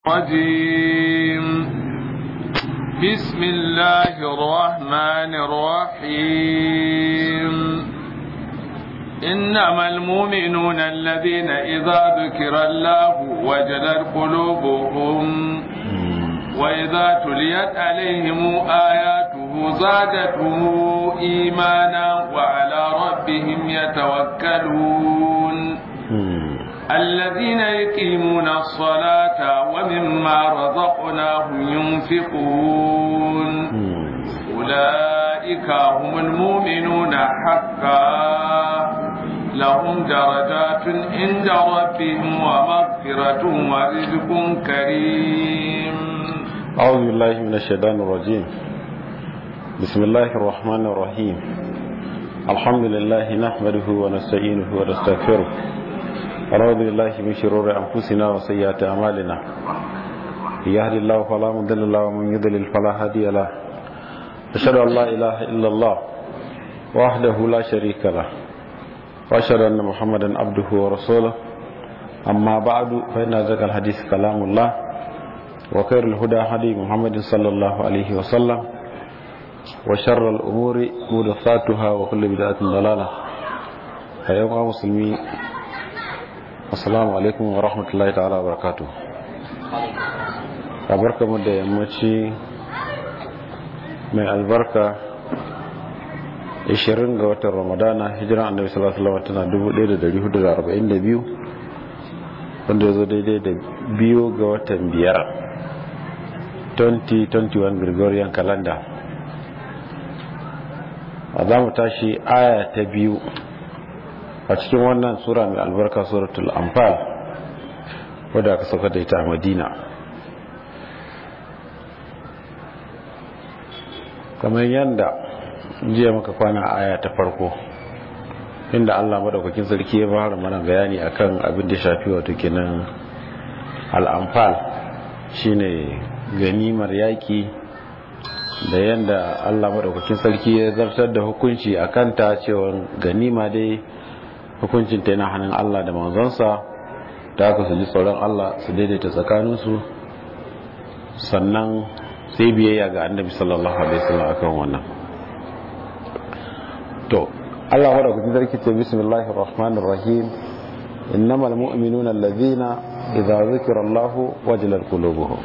الرجيم بسم الله الرحمن الرحيم إنما المؤمنون الذين إذا ذكر الله وجلت قلوبهم وإذا تليت عليهم آياته زادتهم إيمانا وعلى ربهم يتوكلون الذين يقيمون الصلاة ومما رزقناهم ينفقون أولئك هم المؤمنون حقا لهم درجات عند ربهم ومغفرة ورزق كريم أعوذ بالله من الشيطان الرجيم بسم الله الرحمن الرحيم الحمد لله نحمده ونستعينه ونستغفره ونعوذ بالله من شرور أنفسنا وسيئات أعمالنا يهد الله فلا مضل له ومن يضلل فلا هادي له أشهد أن لا إله إلا الله وحده لا شريك له وأشهد أن محمدا عبده ورسوله أما بعد فإن ذكر الحديث كلام الله وخير الهدى هدي محمد صلى الله عليه وسلم وشر الأمور محدثاتها وكل بدعة ضلالة أيها المسلمين assalamu alaikum wa rahmatullahi ta'ala wa barakatu mu da yammaci mai albarka 20 ga watan ramadana hijiran annabi sallallahu alaihi wasallam tana 1442 wanda ya zo daidai da biyu ga watan biyar 2021 gregorian calendar a za mu tashi aya ta biyu a cikin wannan sura mai albarka suratul anfal wadda aka sauka da ita a madina kamar yadda jiya muka kwana aya ta farko inda allah madaukakin sarki ya fara mana bayani akan abin da shafi wato kenan al'amfal shine ganimar yaki da yadda allah madaukakin sarki ya zartar da hukunci a kanta cewa ganima dai hukuncin ta yana hannun Allah da manzonsa da aka su ji tsoron Allah su daidaita tsakaninsu sannan sai biyayya ga annabi sallallahu alaihi wasallam akan wannan to Allah wa da sarki ce bismillahir rahmanir rahim innamal mu'minuna allazina idza zikra Allah wajilat qulubuhum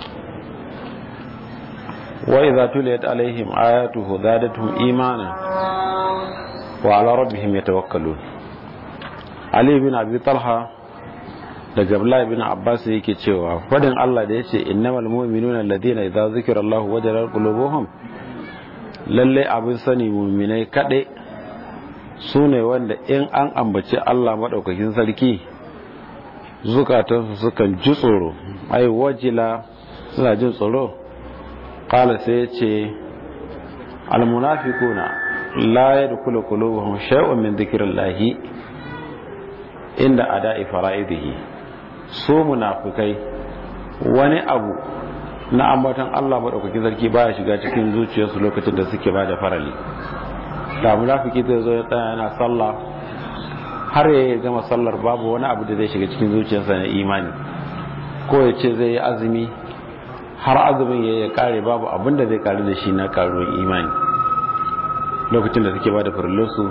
wa idza tuliyat alaihim ayatuhu zadatuhum imanan wa ala rabbihim yatawakkalun Ali bin Abi Talha daga Abdullah bin Abbas yake cewa fadin Allah da yace innamal mu'minuna alladhina idza zikra Allah wajalat qulubuhum lalle abin sani mu'minai kade sune wanda in an ambaci Allah madaukakin sarki zukatansu sukan ji tsoro ai wajila suna jin tsoro qala sai yace al munafiquna la yadkhulu qulubuhum shay'un min dhikrillahi inda ada'i fara'idihi su munafikai wani abu na ambatan Allah madaukaki sarki baya shiga cikin zuciyarsu lokacin da suke bada farali da munafiki zai zo ya tsaya yana sallah har ya gama sallar babu wani abu da zai shiga cikin zuciyarsa na imani ko ya ce zai yi azumi har azumin ya ya kare babu abin da zai kare da shi na karuwar imani lokacin da suke bada farillarsu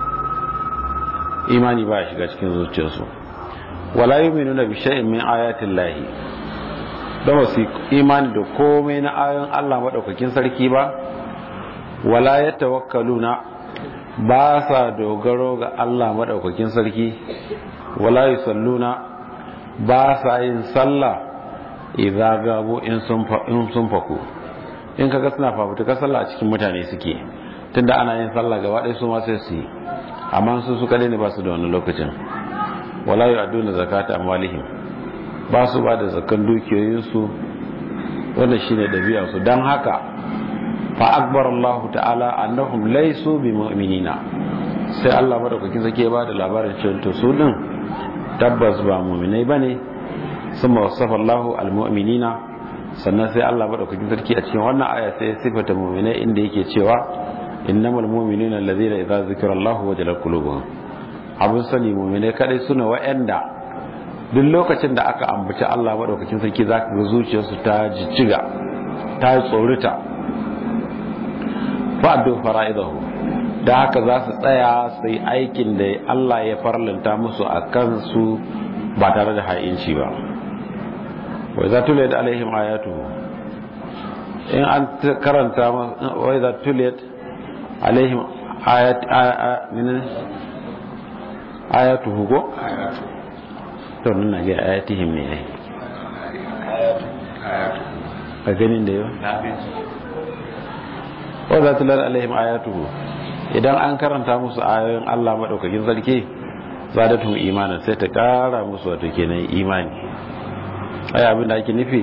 imani ba ya shiga cikin zuciyarsu wala yu'minuna bi shay'in min ayatin lahi don wasu imani da komai na ayoyin Allah madaukakin sarki ba wala yatawakkaluna ba sa dogaro ga Allah madaukakin sarki wala yusalluna ba sa yin sallah idza gabu in sun in sun faku in kaga suna fafutuka sallah a cikin mutane suke tunda ana yin sallah gaba ɗaya su ma sai su yi amma su su kadai ne ba su da wani lokacin wala yi aduna zakata amwalihim ba su ba da zakan dukiyoyinsu wanda shine dabi'a su dan haka fa akbar Allah ta'ala annahum laysu bi mu'minina sai Allah madaukakin sake ba da labarin cewa to su din tabbas ba mu'minai bane summa wasafa Allah almu'minina sannan sai Allah madaukakin sarki a cikin wannan aya sai sifata mu'minai inda yake cewa innamal mu'minuna allazina idza zikra Allahu wajalat qulubuhum abun sani mu'mine kadai suna wa'anda duk lokacin da aka ambaci Allah madaukakin sarki zaka ga zuciyarsu ta jijjiga ta tsorita fa'addu fara'idahu da haka za su tsaya su yi aikin da Allah ya farlanta musu a kansu ba tare da ha'inci ba wai za tuliyat alaihim ayatu in an karanta wai za tuliyat alaihim ayatu hugo to nuna ga ayatihim ne ai a ganin da yau wa za tular alaihim ayatuhu idan an karanta musu ayoyin Allah madaukakin sarki zadatum imanin sai ta kara musu wato kenan imani ai abin da ake nufi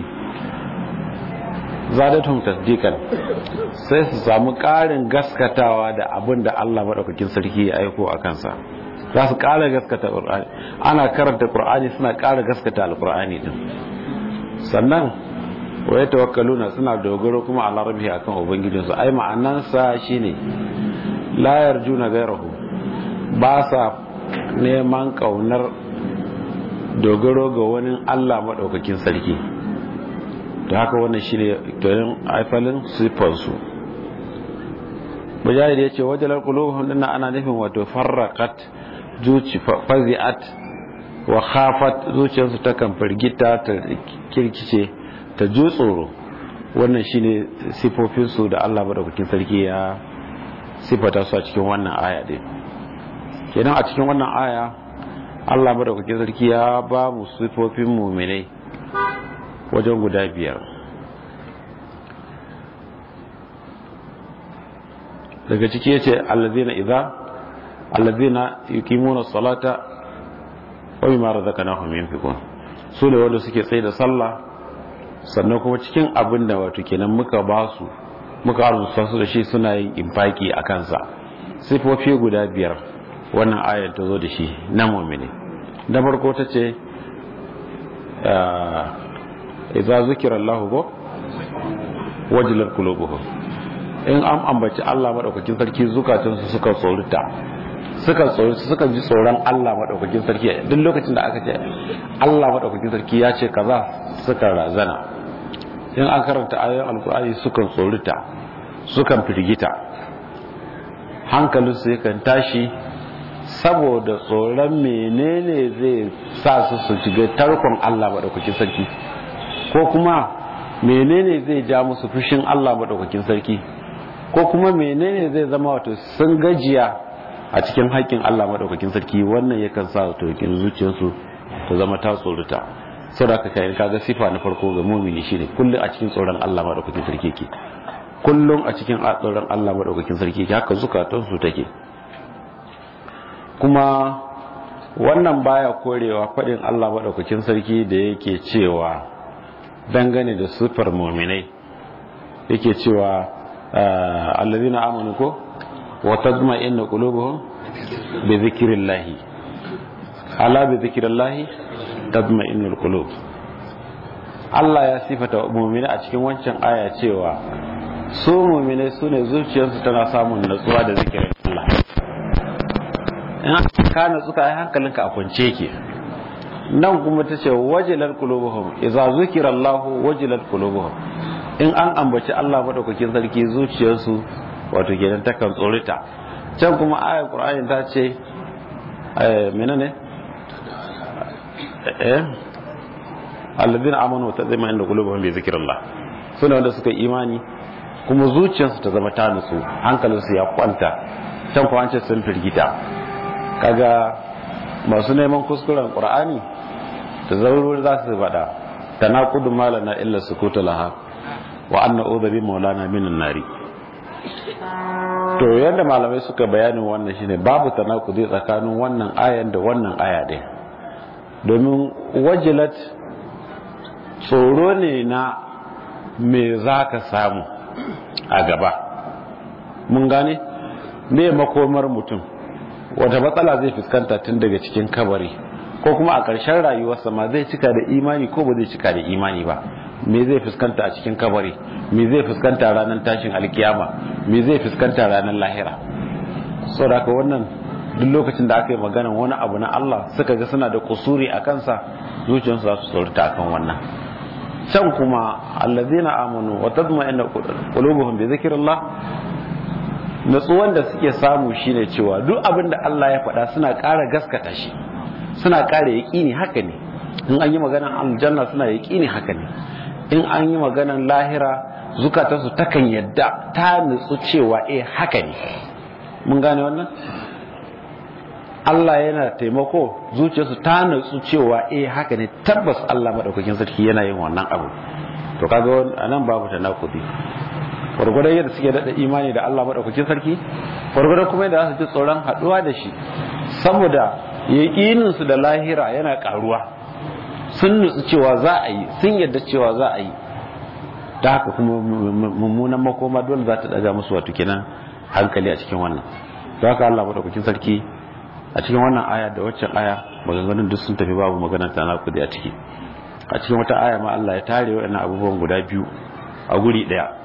zadatum tasdiqan sai su samu karin gaskatawa da abin da Allah madaukakin sarki ya aiko a kansa za su kara gaskata qur'ani ana karanta qur'ani suna kara gaskata alqur'ani din sannan wa ya tawakkaluna suna dogaro kuma a larabi akan ubangijinsu ai ma'anansa shine la yarjuna gairahu ba sa neman kaunar dogaro ga wani Allah madaukakin sarki to haka wannan shine tonin aifalin sifansu mujahid ya ce wajalar qulubuhum dinna ana nufin wato farraqat zuci fazi'at wa khafat zuciyarsu ta kan firgita ta kirkice ta ju tsoro wannan shine sifofinsu da Allah madaukakin sarki ya sifata su a cikin wannan aya din kenan a cikin wannan aya Allah madaukakin sarki ya ba mu sifofin mu'minai wajen guda biyar daga ciki yace allazina idza allazina yuqimuna salata wa mimma razaqnahum yunfiqun su ne wanda suke tsaye da sallah sannan kuma cikin abin da wato kenan muka ba su muka arzuta su da shi suna yin infaki a kansa sifofi guda biyar wannan ayar ta zo da shi na mu'mini da farko ta ce idza zukira Allah go wajilar qulubuhum in an ambaci Allah madaukakin sarki zukatansu suka tsorita suka tsoro suka ji tsoron Allah madaukakin sarki duk lokacin da aka ce Allah madaukakin sarki ya ce kaza suka razana in an karanta ayoyin alkur'ani sukan tsorita sukan firgita hankalinsu yakan tashi saboda tsoron menene zai sa su su shiga tarkon Allah madaukakin sarki ko kuma menene zai ja musu fushin Allah madaukakin sarki ko kuma menene zai zama wato sun gajiya a cikin haƙƙin Allah madaukakin sarki wannan yakan sa wato zuciyarsu ta zama ta tsorita sau da aka kayan kaga sifa na farko ga mumini shine kullum a cikin tsoron Allah madaukakin sarki ke kullum a cikin tsoron Allah madaukakin sarki ke haka zukatansu take kuma wannan baya korewa faɗin Allah madaukakin sarki da yake cewa dangane da sifar muminai yake cewa allazina amanu ko wa tadma'innu qulubuhum bi dhikrillah ala bi dhikrillah tadma'innul qulub Allah ya sifata mu'mini a cikin wancan aya cewa su mu'mini sune zuciyarsu tana samun natsuwa da zikirin Allah in ka natsu ka ai hankalinka a kwance yake nan kuma tace wajilat qulubuhum idza zukira Allah wajilat qulubuhum in an ambaci Allah madaukakin sarki zuciyarsu wato kenan takan tsorita can kuma ayar Qur'ani ta ce menene eh alladhina amanu wa tazima inda qulubuhum bi zikrillah sune wanda suka imani kuma zuciyarsu ta zama ta nutsu hankalinsu ya kwanta can kuma an ce sun firgita kaga masu neman kuskuren qur'ani da zaurur za su faɗa tanaqudu malana illa sukutu laha wa anna udha bi maulana minan nari to yadda malamai suka bayanin wannan shine babu tanakudi tsakanin wannan ayan da wannan aya ɗin domin wajilat tsoro ne na me za ka samu a gaba mun gane me makomar mutum wata matsala zai fuskanta tun daga cikin kabari ko kuma a ƙarshen rayuwarsa ma zai cika da imani ko ba zai cika da imani ba me zai fuskanta a cikin kabari me zai fuskanta ranar tashin alkiyama me zai fuskanta ranar lahira saboda wannan duk lokacin da aka yi magana wani abu na Allah suka ga suna da kusuri a kansa zuciyarsu za su tsorata akan wannan can kuma allazina amanu wa tadma'inna qulubuhum bi zikrillah natsuwan da suke samu shine cewa duk abin da Allah ya faɗa suna ƙara gaskata shi suna ƙara yaƙini haka ne in an yi maganan aljanna suna yaƙini haka ne in an yi maganan lahira zukatansu takan yadda ta nutsu cewa eh haka ne mun gane wannan Allah yana taimako zuciyarsu ta nutsu cewa eh haka ne tabbas Allah madaukakin sarki yana yin wannan abu to kaga anan babu tanakudi gwargwadon yadda suke daɗa imani da Allah maɗaukakin sarki gwargwadon kuma yadda za su ji tsoron haɗuwa da shi saboda yaƙininsu da lahira yana ƙaruwa sun nutsu cewa za a yi sun yadda cewa za a yi da haka kuma mummunan makoma dole za ta ɗaga musu wato kenan hankali a cikin wannan da haka Allah maɗaukakin sarki a cikin wannan aya da waccan aya maganganun duk sun tafi babu maganar tana kudi a ciki a cikin wata aya ma Allah ya tare waɗannan abubuwan guda biyu a guri ɗaya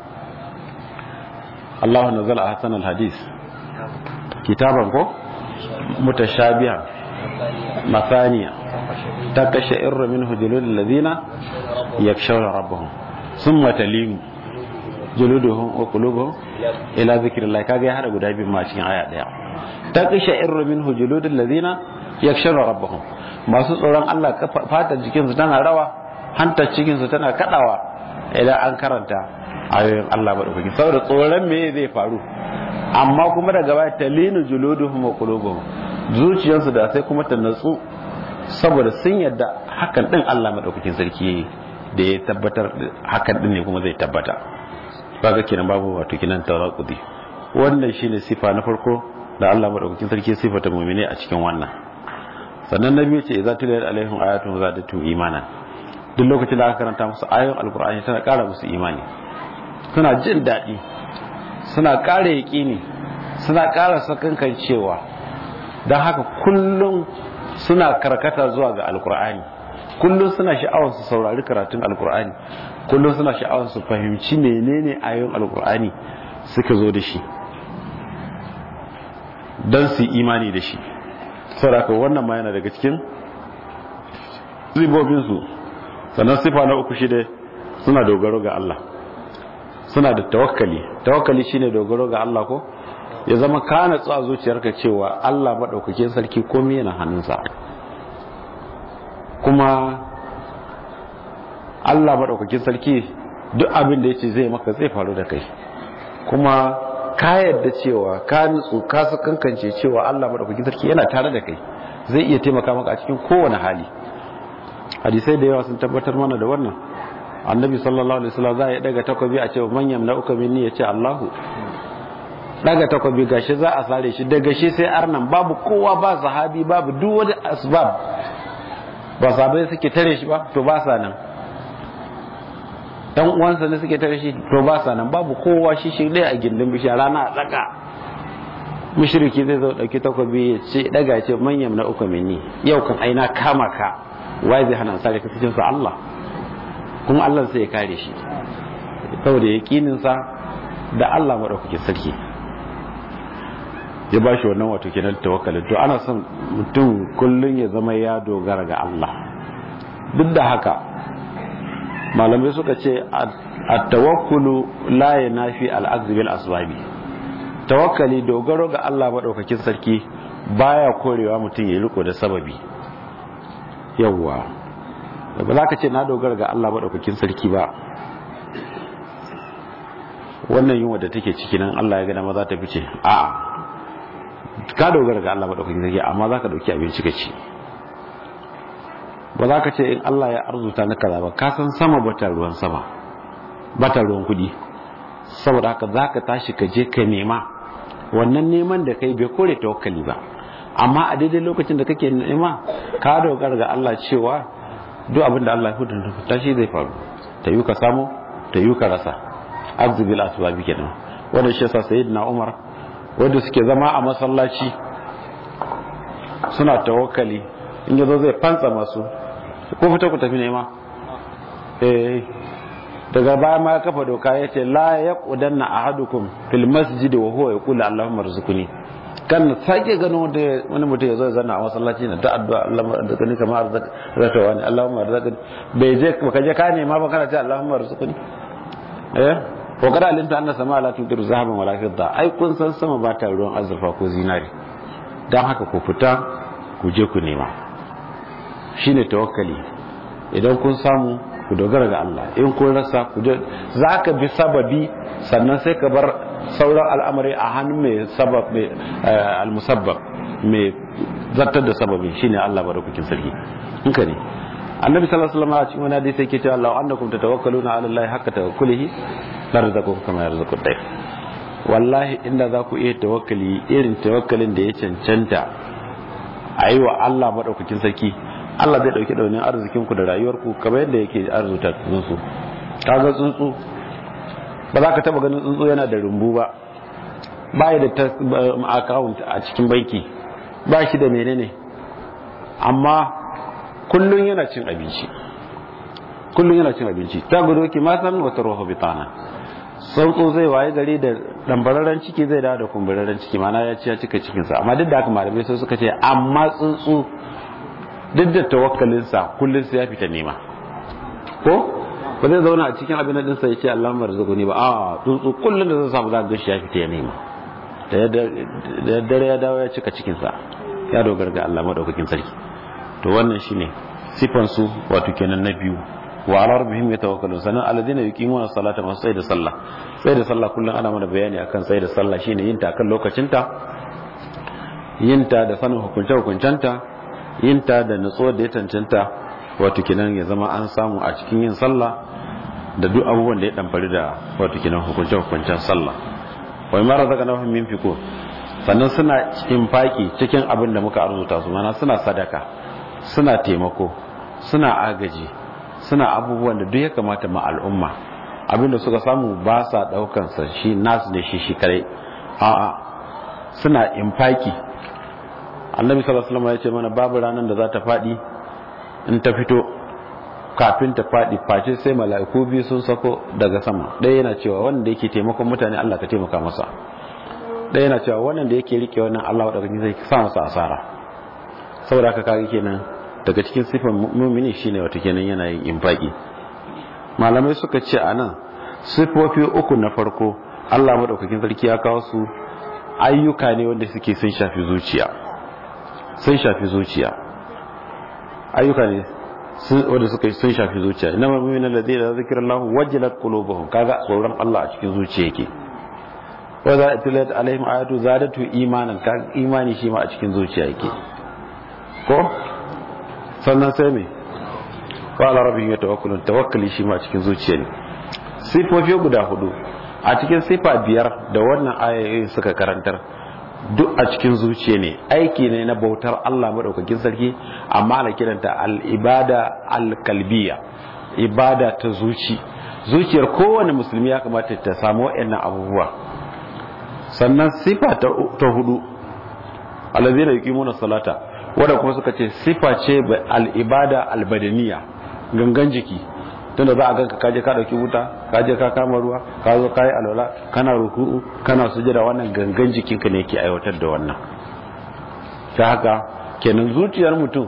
Allah nazala ahsan alhadis kitaban ko mutashabiha masaniya takasha irra minhu julul ladina yakshawna rabbahum thumma talinu juluduhum wa qulubuhum ila zikrillah kaga ya hada guda biyu ma cikin aya daya takasha irra minhu julul ladina yakshawna rabbahum masu tsoron Allah fatar jikinsu tana rawa hantar cikinsu tana kadawa idan an karanta ayoyin Allah maɗaukaki saboda tsoron me zai faru amma kuma daga baya talinu juluduhum wa qulubuhum zuciyarsu da sai kuma ta natsu saboda sun yadda hakan din Allah maɗaukakin sarki yayi da ya tabbatar hakan din ne kuma zai tabbata kaga kenan babu wato kinan tawaqudi wannan shine sifa na farko da Allah maɗaukakin sarki sifata mu'mini a cikin wannan sannan na biyu ce idza tuliyat alaihim ayatun zadatu imana duk lokacin da aka karanta musu ayoyin alqur'ani tana ƙara musu imani suna jin daɗi suna ƙara yaƙini suna ƙara sakankan cewa don haka kullum suna karkata zuwa ga alkur'ani kullum suna sha'awar su saurari karatun alkur'ani kullum suna sha'awar su fahimci menene ayoyin alkur'ani suka zo da shi don su imani da shi sauraka wannan ma yana daga cikin ribobinsu sannan sifa na uku shi suna dogaro ga Allah suna da tawakkali tawakkali shine dogaro ga Allah ko ya zama ka natsu a zuciyarka cewa Allah madaukakin sarki komai yana hannunsa kuma Allah madaukakin sarki duk abin da yace zai maka zai faru da kai kuma ka yadda cewa ka nutsu ka su kankance cewa Allah madaukakin sarki yana tare da kai zai iya taimaka maka a cikin kowane hali hadisai da yawa sun tabbatar mana da wannan annabi sallallahu alaihi wasallam za ya daga takobi a ce manyan na uka minni ya ce Allahu daga takobi gashi za a sare shi daga shi sai arnan babu kowa ba sahabi babu duk wani asbab ba sahabai suke tare shi ba to ba sa nan dan uwansa ne suke tare shi to ba sa nan babu kowa shi shi dai a gindin bishiya rana a tsaka mushriki zai zo dauki takobi ya ce daga ya ce manyan na uka minni yau kan aina kama ka wai zai hana sare ka cikin sa Allah kuma Allah sai ya kare shi saboda yaƙininsa da Allah maɗaukakin sarki ya ba shi wannan wato kenan tawakkalin to ana son mutum kullum ya zama ya dogara ga Allah duk da haka malamai suka ce at-tawakkulu la yanafi al-akhdh bil asbabi tawakkali dogaro ga Allah maɗaukakin sarki baya korewa mutum ya riko da sababi yawwa ba za ka ce na dogara ga Allah maɗaukakin sarki ba wannan yunwa da take ciki nan Allah ya gana ma za ta fice a ka dogara ga Allah maɗaukakin sarki amma za ka ɗauki abinci ka ci ba za ka ce in Allah ya arzuta na kaza ba ka san sama bata ruwan sama bata ruwan kuɗi saboda haka za ka tashi ka je ka nema wannan neman da kai bai kore tawakkali ba amma a daidai lokacin da kake nema ka dogara ga Allah cewa duk abin da Allah ya hudu ta shi zai faru ta yi ka samu ta yi ka rasa arzibil asbabi kenan wanda shi yasa sayyidina Umar wanda suke zama a masallaci suna tawakkali in yazo zai fantsa masu ko fita ku tafi nema eh daga baya ma ya kafa doka yace la yaqudanna ahadukum fil masjid wa huwa yaqulu allahumma rzuqni kan sake ganin wanda wani mutum ya zo ya zanna a masallaci na ta addu'a Allahumma arzuqni kama arzaqta wani Allahumma arzuqni bai je baka je ka nema ba kana ce Allahumma arzuqni eh ko kada alinta anna sama la tudiru zahaban wala fidda ai kun san sama ba ta ruwan azurfa ko zinari dan haka ku fita ku je ku nema shine tawakkali idan kun samu ku dogara ga Allah in kun rasa ku je zaka bi sababi sannan sai ka bar sauran al'amari a hannun mai sabab mai al-musabbab mai zartar da sababi shine Allah barakakin sarki in ka ne annabi sallallahu alaihi wasallam a cikin wani hadisi yake cewa Allah annakum tatawakkaluna ala Allah haqqa tawakkulihi la razaqakum kama yarzuqu at-tayr wallahi inda za ku iya tawakkali irin tawakkalin da ya cancanta a yi wa Allah madaukakin sarki Allah zai dauki daunin arzikin ku da rayuwarku kamar yadda yake arzuta tsuntsu kaga tsuntsu ba za ka taba ganin tsuntsu yana da rumbu ba ba da account a cikin banki ba shi da menene amma kullun yana cin abinci kullun yana cin abinci ta gudu ki ma san wata ruhu bitana tsuntsu zai waye gari da dambararren ciki zai dawo da kumburarren ciki mana ya ci ya cika cikinsa amma duk da haka malamai sai suka ce amma tsuntsu duk da tawakkalinsa kullun sai ya fita nema ko ba zai zauna a cikin abin da dinsa ya ce Allah marzuquni ba a tsuntsu kullun da zai samu za ga shi ya fita ya nema da dare ya dawo ya cika cikinsa ya dogara ga Allah madaukakin sarki to wannan shine sifan su wato kenan na biyu wa ala rabbihim yatawakkalun sanan alladhina yuqimuna salata masu sai da sallah sai da sallah kullun ana mana bayani akan sai da sallah shine yin ta kan lokacinta yin ta da sanin hukunce hukuncenta yin ta da nutsuwar da ya cancanta wato kenan ya zama an samu a cikin yin sallah da duk abubuwan da ya damfari da wato kenan hukunce hukuncen sallah wai mara zaka na min fiko sannan suna cikin faki cikin abin da muka arzuta su mana suna sadaka suna taimako suna agaji suna abubuwan da duk ya kamata ma al'umma abin da suka samu ba sa daukan sa shi nasu ne shi shi kare a'a suna infaki annabi sallallahu alaihi wasallam ya ce mana babu ranar da za ta fadi in ta fito kafin ta faɗi face sai mala'iku biyu sun sako daga sama ɗaya yana cewa wanda yake taimakon mutane Allah ka taimaka masa ɗaya yana cewa wannan da yake rike wannan Allah wadda zai sa masa asara saboda haka kaga kenan daga cikin sifan mumini shine wata kenan yana yin infaki malamai suka ce a nan sifofi uku na farko Allah madaukakin sarki ya kawo su ayyuka ne wanda suke sun shafi zuciya sun shafi zuciya ayyuka ne wanda suka sun shafi zuciya ina mamumin alladhi da zikra Allah wajilat qulubuhum kaga tsoron Allah a cikin zuciya yake wa za tilat alaihim ayatu zadatu imanan kaga imani shi ma a cikin zuciya yake ko sannan sai me wa ala rabbihim yatawakkalun tawakkali shi ma a cikin zuciya ne sifofi guda hudu a cikin sifa biyar da wannan ayoyi suka karantar duk a cikin zuciya ne aiki ne na bautar Allah maɗaukakin sarki amma ana kiranta al'ibada al-kalbiya ibada ta zuci zuciyar kowane musulmi ya kamata ta samu waɗannan abubuwa sannan sifa ta hudu alazina yuqimuna salata wanda kuma suka ce sifa ce al-ibada al-badaniya gangan jiki tunda za a ganka kaje ka dauki wuta kaje ka kama ruwa ka zo kai alwala kana ruku'u kana sujada wannan gangan jikinka ne yake aiwatar da wannan ta haka kenan zuciyar mutum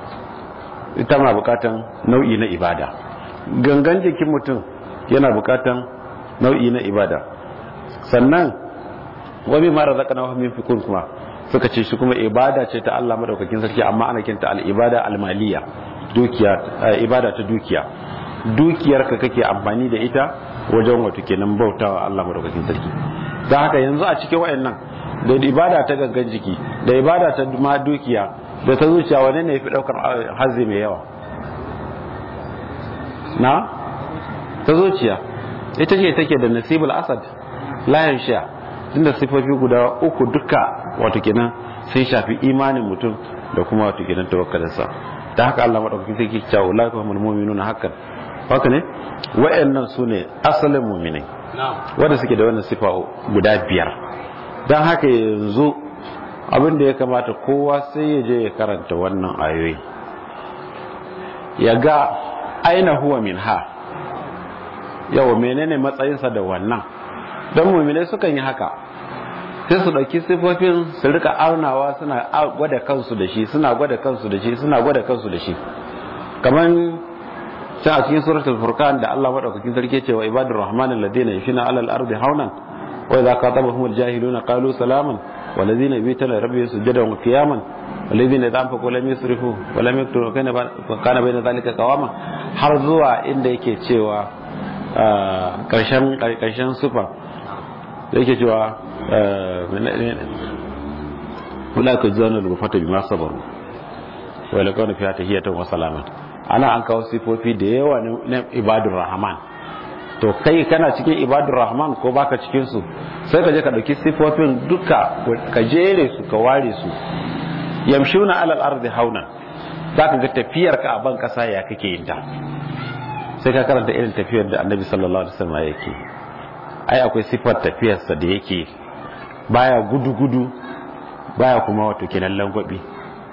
ita ma bukatan nau'i na ibada gangan jikin mutum yana bukatan nau'i na ibada sannan wabi mara zaka na min fikun kuma suka ce shi kuma ibada ce ta Allah madaukakin sarki amma ana kinta al-ibada al-maliya dukiya ibada ta dukiya dukiyarka kake amfani da ita wajen wato kenan bautawa Allah madaukakin sarki don haka yanzu a cikin wayannan da ibada ta gangan jiki da ibada ta ma dukiya da ta zuciya wane ne yafi daukar hazzi mai yawa na ta zuciya ita ce take da nasibul asad layan sha tunda sifofi guda uku duka wato kenan sun shafi imanin mutum da kuma wato kenan tawakkalinsa ta haka Allah madaukakin sarki cewa ulai kuma mu'minuna hakan haka ne wa'annan su ne asalin muminai wanda suke da wannan sifa guda biyar don haka yanzu abin da ya kamata kowa sai ya je ya karanta wannan ayoyi ya ga aina huwa min ha yawa menene matsayinsa da wannan don muminai sukan yi haka sai su ɗauki sifofin su rika aunawa suna gwada kansu da shi suna gwada kansu da shi suna gwada kansu da shi kamar can a cikin suratul furqan da Allah madaukakin sarki ce wa ibadur rahman alladhina yashina alal ardi haunan wa idza qatabahum aljahiluna qalu salaman والذين يبيتون لربهم سجدا وقياما والذين اذا انفقوا لم يسرفوا ولم يقتروا وكان بين ذلك قواما har zuwa inda yake cewa karshen karshen sufa yake cewa ulaka zanu rufata bima sabaru wa lakana fiha tahiyatan wa salaman ana an kawo sifofi da yawa na ibadur rahman to kai kana cikin ibadur rahman ko baka cikin su sai ka je ka dauki sifofin duka ka jere su ka ware su yamshuna alal ardi hauna zaka ga tafiyar ka a ban kasa ya kake yin ta sai ka karanta irin tafiyar da annabi sallallahu alaihi wasallam yake ai akwai sifar tafiyarsa da yake baya gudu gudu baya kuma wato kenan langwabi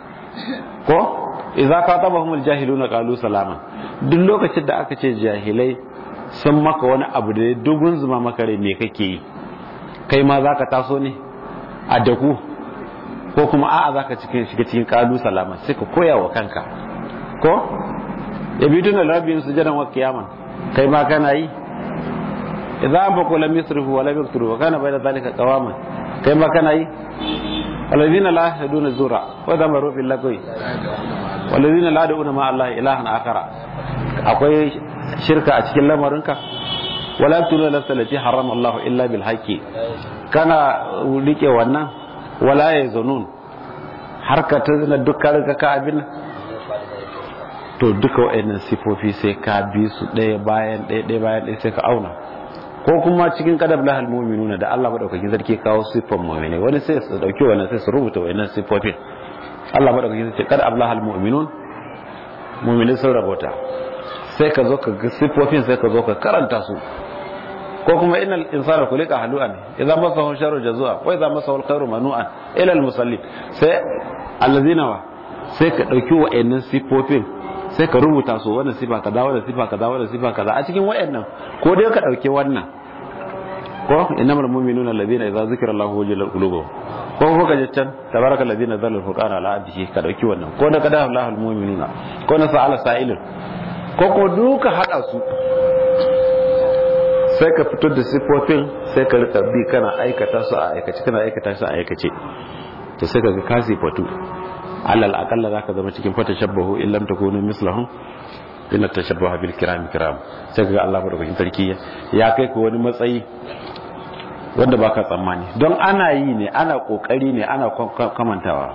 ko idza qatabahum aljahiluna qalu salaman duk lokacin da aka ce jahilai sun maka wani abu da dogon zuma maka rai me kake yi kai ma zaka taso ne a daku ko kuma a'a zaka cikin shiga cikin qalu salama sai ka koya wa kanka ko yabituna rabbihim sujadan wa qiyaman kai ma kana yi idza anfaqu lam yusrifu wa lam yaqturu wa kana bayna dhalika qawaman kai ma kana yi alladhina la yahduna zura wa damaru bil lagwi walladhina la yad'una ma allahi ilahan akhara akwai shirka a cikin lamarinka wala tuna nafsa lati harrama Allah illa bil haqqi kana rike wannan wala ya zanun har ka tana dukkan ka ka abin to duka wayannan sifofi sai ka bi su ɗaya bayan ɗaya ɗaya bayan ɗaya sai ka auna ko kuma cikin kadab lahal mu'minuna da Allah madaukakin sarki kawo sifan mu'mini wani sai su dauki wannan sai su rubuta wayannan sifofin Allah madaukakin sarki kad ablahal mu'minun mu'mini sun rabota sai ka zo ka ga siffofin sai ka zo ka karanta su ko kuma innal insana khuliqa halu'an idza masahu sharru jazua wa idza masahu alkhairu manu'an ila almusallin sai allazina wa sai ka dauki wa'annan siffofin sai ka rubuta su wannan sifa kaza wannan sifa kaza wannan sifa kaza a cikin wa'annan ko dai ka dauki wannan ko innamal mu'minuna alladhina idza zikra Allahu wajilat qulubuhum ko ko ka can tabaraka alladhina zalla alfurqana ala abdihi ka dauki wannan ko da kada Allahu almu'minuna ko na sa'ala sa'ilun ko ko duka hada su sai ka fito da sifofin sai ka rika bi kana aikata su a aikace kana aikata su a aikace to sai ka ga ka sifatu alal akalla zaka zama cikin fata shabbahu in lam takunu mislahum inna tashabbaha bil kiram kiram sai ka ga Allah madaukakin sarki ya kai ku wani matsayi wanda baka tsammani don ana yi ne ana kokari ne ana kamantawa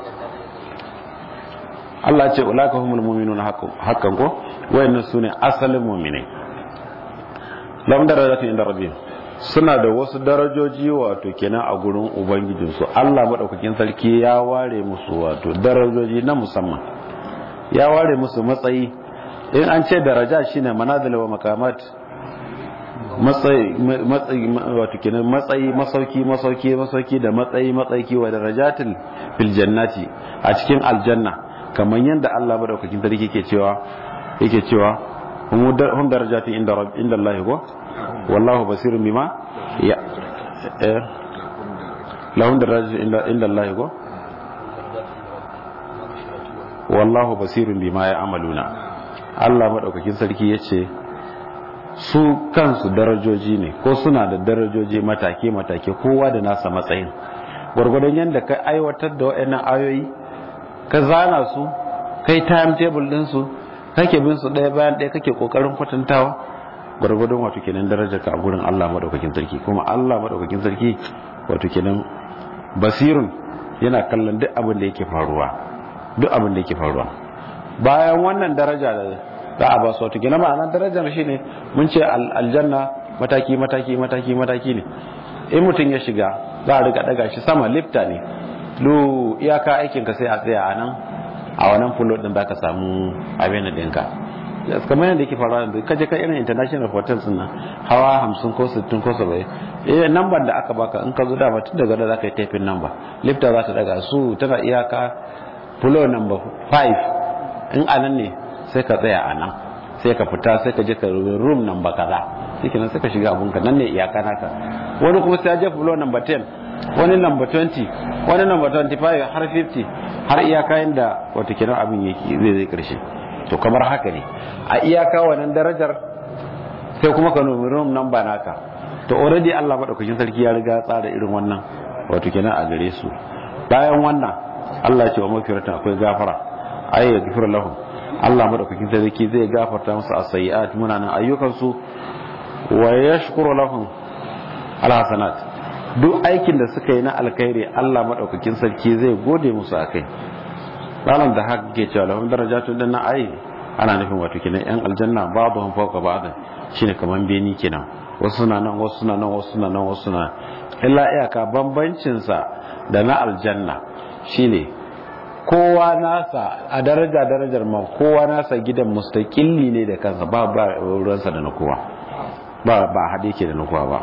Allah ce ulaka humul mu'minuna haqqan ko wayannan sune asalin mu'minai lam darajatu inda rabbihim suna da wasu darajoji wato kenan a gurin ubangijinsu Allah madaukakin sarki ya ware musu wato darajoji na musamman ya ware musu matsayi in an ce daraja shine manazil wa makamat matsayi matsayi wato kenan matsayi masauki masauki masauki da matsayi matsayi wa darajatil fil jannati a cikin aljanna kamar yadda Allah madaukakin sarki yake cewa yake cewa hum darajatin inda rabb inda Allah ko wallahu basirun bima ya eh lahum darajatin inda inda Allah ko wallahu basirun bima ya amaluna Allah madaukakin sarki yace su kansu darajoji ne ko suna da darajoji matake matake kowa da nasa matsayin gwargwadon yadda ka aiwatar da waɗannan ayoyi ka zana su kai timetable din su kake bin su ɗaya bayan ɗaya kake kokarin kwatantawa gwargwadon wato kenan darajar ka a gurin Allah madaukakin sarki kuma Allah madaukakin sarki wato kenan basirun yana kallon duk abin da yake faruwa duk abin da yake faruwa bayan wannan daraja da za a ba su wato kenan ma'anar darajar shine mun ce aljanna mataki mataki mataki mataki ne in mutum ya shiga za a riga daga shi sama lifta ne lu iyaka aikin ka sai a tsaya a nan a wannan fulo din zaka samu abin da dinka kamar yadda yake faruwa da kaje ka irin international hotels nan hawa 50 ko 60 ko 70 eh number da aka baka in ka zo dama tun daga da zaka yi typing number lifta za ta daga su tana iyaka fulo number 5 in anan ne sai ka tsaya a nan sai ka fita sai ka je ka room number kaza shikenan sai ka shiga abunka nan ne iyaka naka wani kuma sai ya je fulo number 10 wani number 20 wani number 25 har 50 har iyaka inda wata kenan abin yake zai zai karshe to kamar haka ne a iyaka wannan darajar sai kuma ka nomi room number naka to already Allah madaukakin sarki ya riga tsara irin wannan wato kenan a gare su bayan wannan Allah ya ce wa mafiratan akwai gafara ay yaghfir lahum Allah madaukakin sarki zai gafarta musu as-sayyi'at munanan ayyukan su wa yashkuru lahum al-hasanat duk aikin da suka yi na alkhairi Allah madaukakin sarki zai gode musu akai ranar da haka ke cewa lahum darajatun dan ai ana nufin wato kenan yan aljanna ba'dhum fawqa ba'd shine kaman beni kenan wasu na nan wasu na nan wasu na nan wasu na illa iyaka bambancin sa da na aljanna shine kowa nasa a daraja darajar ma kowa nasa gidan mustaqilli ne da kansa ba ba ruwansa da na kowa ba ba hade ke da na kowa ba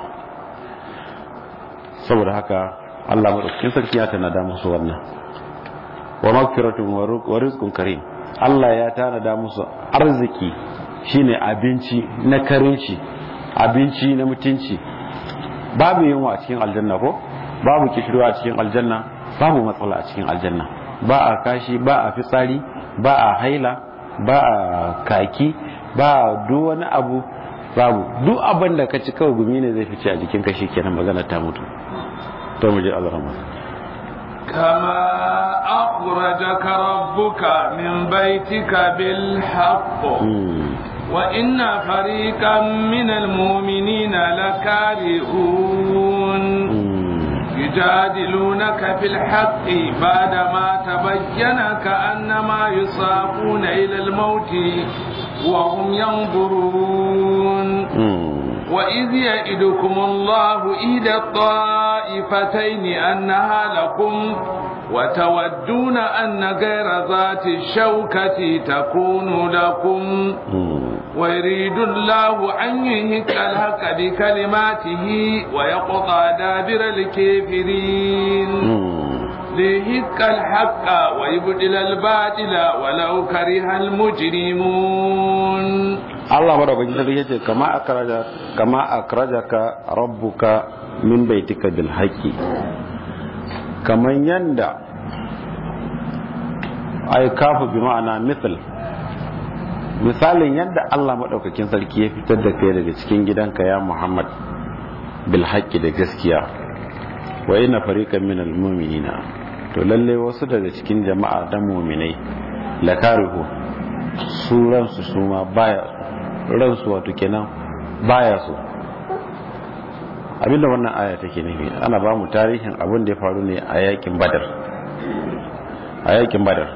saboda haka Allah madaukakin sarki ya tanada musu wannan wa magfiratun wa rizqun karim Allah ya tanada musu arziki shine abinci na karinci abinci na mutunci babu yunwa a cikin aljanna ko babu kishirwa a cikin aljanna babu matsala a cikin aljanna ba a kashi ba a fitsari ba a haila ba a kaki ba a duk wani abu babu duk abin da ka ci kawai gumi ne zai fice a jikin ka kenan magana ta mutu to mu je Allah rahmat كما أخرجك ربك من بيتك بالحق وإن فريقا من المؤمنين لكارهون يجادلونك في الحق بعدما تبين كأنما يصابون إلى الموت وهم ينظرون وإذ يئدكم الله إحدى الطائفتين أنها لكم وتودون أن غير ذات الشوكة تكون لكم ويريد الله أن يهك الحق بكلماته ويقطع دابر الكافرين ليهك الحق ويبدل الباطل ولو كره المجرمون Allah madaukakin sarki yace kama akraja kama akrajaka rabbuka min baitika bil haqqi kaman yanda ay kafu bi ma'ana misal misalin yadda Allah madaukakin sarki ya fitar da kai daga cikin gidanka ya Muhammad bil haqqi da gaskiya wa inna fariqan minal mu'minina to lalle wasu daga cikin jama'a da mu'minai lakarihu su ransu su ma baya ransu wato kenan baya so abinda wannan aya take nufi ana ba mu tarihin abin da ya faru ne a yakin badar a yakin badar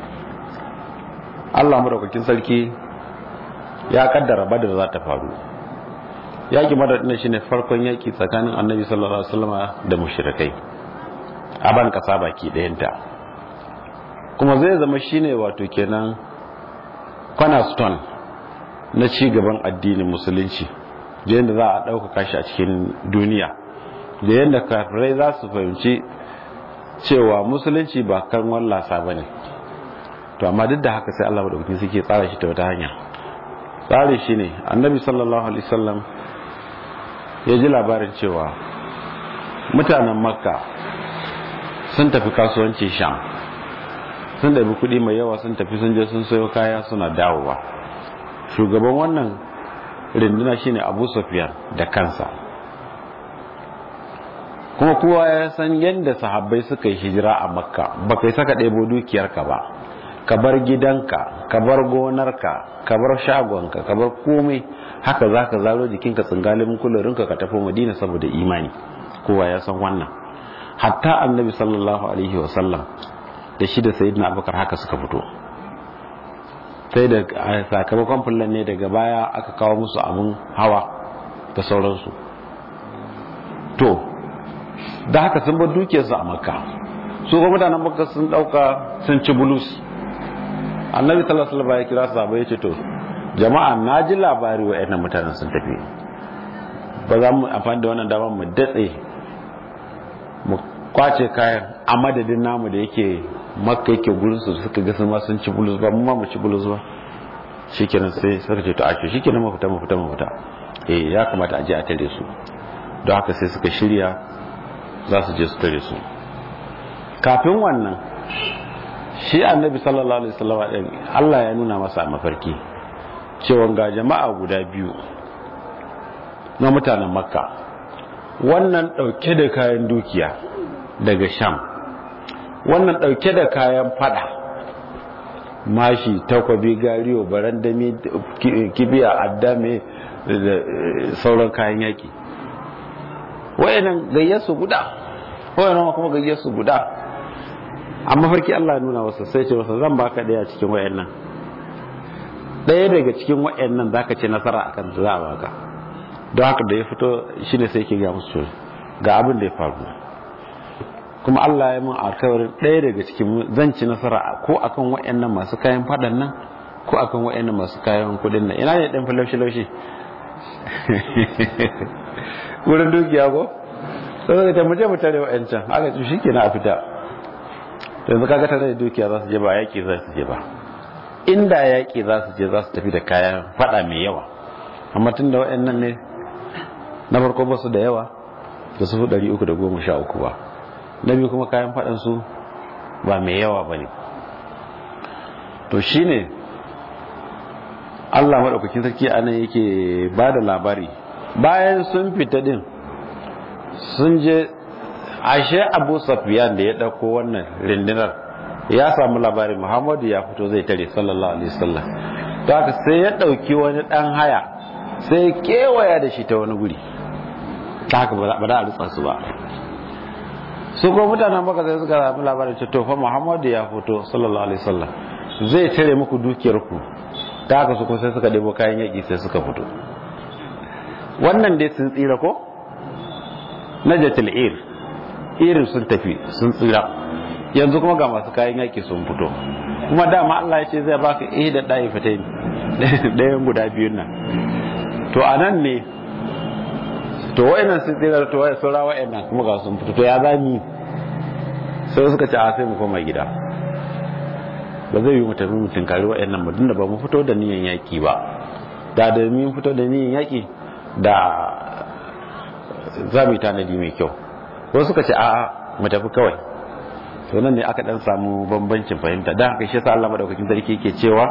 Allah madaukakin sarki ya kaddara badar za ta faru yakin badar din shine farkon yaki tsakanin annabi sallallahu alaihi wasallam da mushrikai a ban kasa baki ɗayanta kuma zai zama shine wato kenan cornerstone na ci gaban addinin musulunci da yadda za a ɗaukaka shi a cikin duniya da yadda kafirai za su fahimci cewa musulunci ba kan wallasa ba ne to amma duk da haka sai Allah madaukakin suke tsara shi ta wata hanya tsari shi ne annabi sallallahu alaihi wasallam ya ji labarin cewa mutanen makka sun tafi kasuwanci sham sun ɗabi kuɗi mai yawa sun tafi sun je sun sayo kaya suna dawowa shugaban wannan rinduna shine abu sufyan da kansa kuma kowa ya san yadda sahabbai suka yi hijira a makka ba kai saka ɗebo dukiyarka ba ka bar gidanka ka bar gonarka ka bar shagonka ka bar komai haka za ka zaro jikinka tsingalin kularinka ka tafi madina saboda imani kowa ya san wannan hatta annabi sallallahu alaihi wasallam da shi da sayyidina abubakar haka suka fito sai da sakamakon fullan ne daga baya aka kawo musu abin hawa da sauransu to da haka sun bar dukiyarsu a makka su kuma mutanen makka sun dauka sun ci bulus annabi sallallahu alaihi wasallam ya kira sahabbai ya ce to jama'a na ji labari wa'annan mutanen sun tafi ba za mu amfani da wannan dama mu datse mu kwace kayan a madadin namu da yake makka yake gurin su suka ga sun ma sun ci bulus ba mu ma mu ci bulus ba shikenan sai suka ce to a ce shikenan mu fita mu fita mu fita eh ya kamata a je a tare su don haka sai suka shirya za su je su tare su kafin wannan shi annabi sallallahu alaihi wasallam din Allah ya nuna masa a mafarki cewa ga jama'a guda biyu na mutanen makka wannan dauke da kayan dukiya daga sham wannan dauke da kayan fada mashi takwabi gariyo barandami kibiya addame da sauran kayan yaki wayannan gayyarsu guda wayannan kuma gayyarsu guda amma farki Allah nuna wasa sai ce wasa zan baka daya cikin wayannan daya daga cikin wayannan zaka ce nasara akan za a baka don haka da ya fito shine sai ke ga musu ga abin da ya faru kuma Allah ya mun alkawarin daya daga cikin zan ci nasara ko akan wayannan masu kayan fadan nan ko akan wayannan masu kayan kudin nan ina ne dan falaushi laushi wurin dukiya ko sai ka mu je mu tare wayancan aka ci shikenan a fita yanzu kaga tare da dukiya za su je ba yaƙi za su je ba inda yaƙi za su je za su tafi da kayan fada mai yawa amma tun da waɗannan ne na farko ba su da yawa da su ɗari uku da goma sha uku ba na biyu kuma kayan faɗan su ba mai yawa ba ne to shi ne allah maɗaukakin sarki a nan yake ba da labari bayan sun fita ɗin sun je ashe abu safiyan da ya ɗauko wannan rindinar ya samu labarin muhammadu ya fito zai tare sallallahu alaihi wasallam to haka sai ya ɗauki wani ɗan haya sai ya kewaya da shi ta wani guri ta haka ba da a rutsa su ba su kuma mutanen baka sai suka samu labarin ce to fa muhammadu ya fito sallallahu alaihi wasallam zai tare muku dukiyar ku ta haka su kuma sai suka ɗebo kayan yaƙi sai suka fito wannan dai sun tsira ko najatul ir irin sun tafi sun tsira yanzu kuma ga masu kayan yaki sun fito kuma dama Allah ya ce zai baka eh da ɗaya fita ɗayan guda biyun nan to a nan ne to wa'annan sun tsira to wa'ai saura wa'annan kuma ga sun fito to ya zami sai suka ce a sai mu koma gida ba zai yi mu tafi mu tinkari wa'annan ba da ba mu fito da niyan yaki ba da da mun fito da niyan yaki da za mu yi tanadi mai kyau wasu suka ce a'a mu tafi kawai to nan ne aka dan samu bambancin fahimta dan haka shi yasa Allah madaukakin sarki yake cewa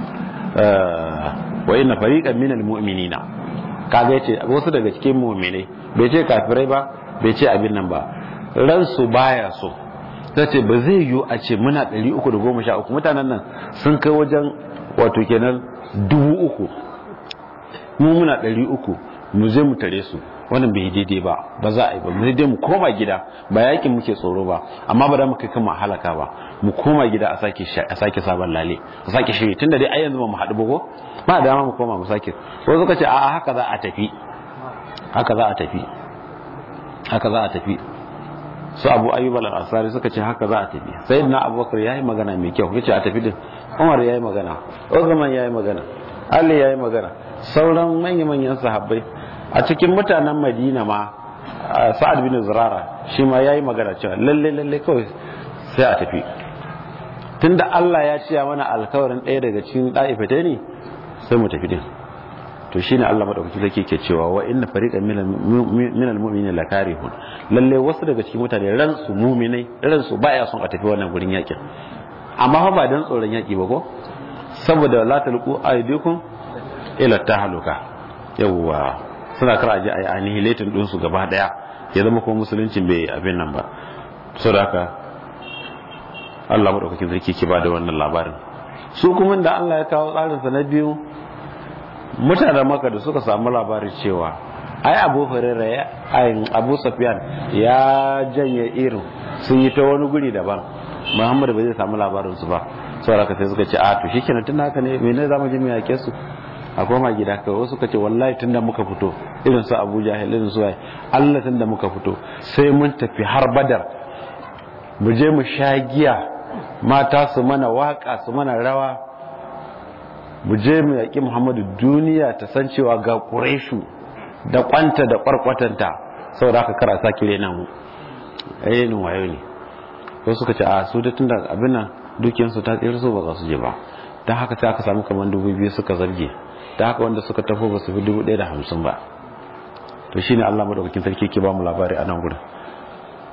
wa inna fariqan minal mu'minina kaga yace wasu daga cikin mu'minai bai ce kafirai ba bai ce abin nan ba ransu baya so tace ba zai yiwu a ce muna 313 mutanen nan sun kai wajen wato kenan dubu uku mu muna 300 mu je mu tare su wannan bai daidai ba ba za a yi ba mu dai mu koma gida ba yakin muke tsoro ba amma ba da mu kai kan halaka ba mu koma gida a sake a sake sabon lale a sake shiri tunda dai ai yanzu ba mu haɗu ba ko ba da dama mu koma mu sake ko suka ce a'a haka za a tafi haka za a tafi haka za a tafi su abu ayyub al-ansari suka ce haka za a tafi sayyidina abubakar yayi magana mai kyau yace a tafi din umar yayi magana uthman yayi magana ali yayi magana sauran manya-manyan sahabbai a cikin mutanen madina ma sa'ad bin zurara shi ma ya yi magana cewa lalle lalle kawai sai a tafi tunda Allah ya ciya mana alkawarin ɗaya daga cikin ɗa'ifata ne sai mu tafi din to shine Allah madaukaki zake ke cewa wa inna fariqan minal mu'minina lakarihun lalle wasu daga cikin mutane ran su mu'minai ran su baya son a tafi wannan gurin yakin amma fa ba dan tsoron yaki ba ko saboda la talqu aydikum ila tahluka yawwa suna kara ji a yi annihilatin ɗinsu gaba ɗaya ya zama kuma musuluncin bai abin nan ba sau da haka allah maɗaukakin sarki ke ba da wannan labarin su kuma da allah ya kawo tsarinsa na biyu mutanen maka da suka samu labarin cewa ai abu hurera ya ayin abu safiyan ya janye irin sun yi ta wani guri daban muhammadu ba zai samu labarin su ba sau da sai suka ce a to shi kenan tun haka ne mene za mu ji mu yake su a koma gida kawai wasu ka ce wallahi tunda muka fito irin su abu jahil irin su waye allah tunda muka fito sai mun tafi har badar mu je mu sha giya mata su mana waka su mana rawa mu je mu yaƙi muhammadu duniya ta san cewa ga ƙureshu da kwanta da ƙwarƙwatanta saboda haka kara sake rena mu ayyana wayo ne wasu suka ce a su da tunda abin nan dukiyarsu ta tsira su ba za su je ba don haka sai aka samu kamar dubu biyu suka zarge da haka wanda suka tafi ba su fi dubu ɗaya da hamsin ba to shi ne allah madaukakin sarki ke ba mu labari a nan gudun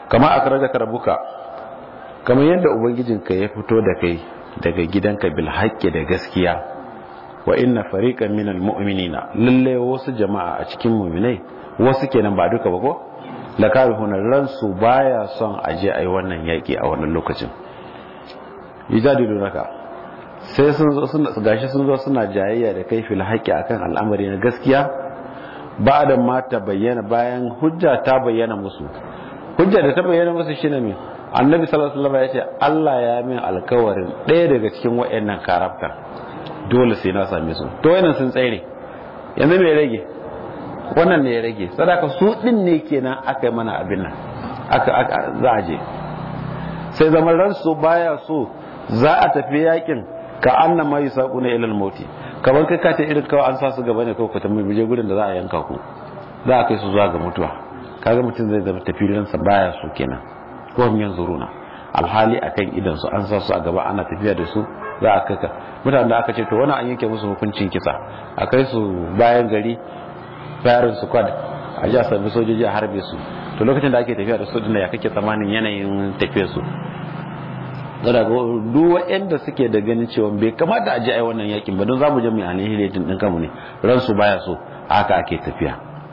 kama akrajaka rabbuka kamar yadda ubangijinka ya fito da kai daga gidanka bil haqqi da gaskiya wa inna fariqan minal mu'minina lalle wasu jama'a a cikin mu'minai wasu kenan ba duka ba ko lakarihuna ransu baya son aje ai wannan yaki a wannan lokacin yujadilunaka sai sun zo suna gashi sun zo suna jayayya da kai fil haqqi akan al'amari na gaskiya ba da ma ta bayyana bayan hujja ta bayyana musu hujja da ta bayyana musu shine me annabi sallallahu alaihi wasallam ya ce Allah ya min alkawarin ɗaya daga cikin wayannan karafta dole sai na same su to wayannan sun tsere yanzu me rage wannan ne ya rage sadaka su din ne kenan aka yi mana abin nan aka za a je sai zaman ransu baya so za a tafi yakin ka anna ma yusaquna ila al-mauti kamar kai ka ta irin kawai an sa su gaba ne kawai ku tambaye je gurin da za a yanka ku za a kai su zuwa ga mutuwa kaga mutum zai zama tafiyan sa baya so kenan ko hum yanzuruna alhali akan idan su an sa su a gaba ana tafiya da su za a kai ka mutanen da aka ce to wannan an yanke musu hukuncin kisa a kai su bayan gari firing squad a ji a sami sojoji a harbe su to lokacin da ake tafiya da su dinda ya kake tsamanin yanayin tafiyar su zara ga duk waɗanda suke da ganin cewa bai kamata a ji ai wannan yakin ba don za mu je mu annihilating din kanmu ne ransu baya so haka ake tafiya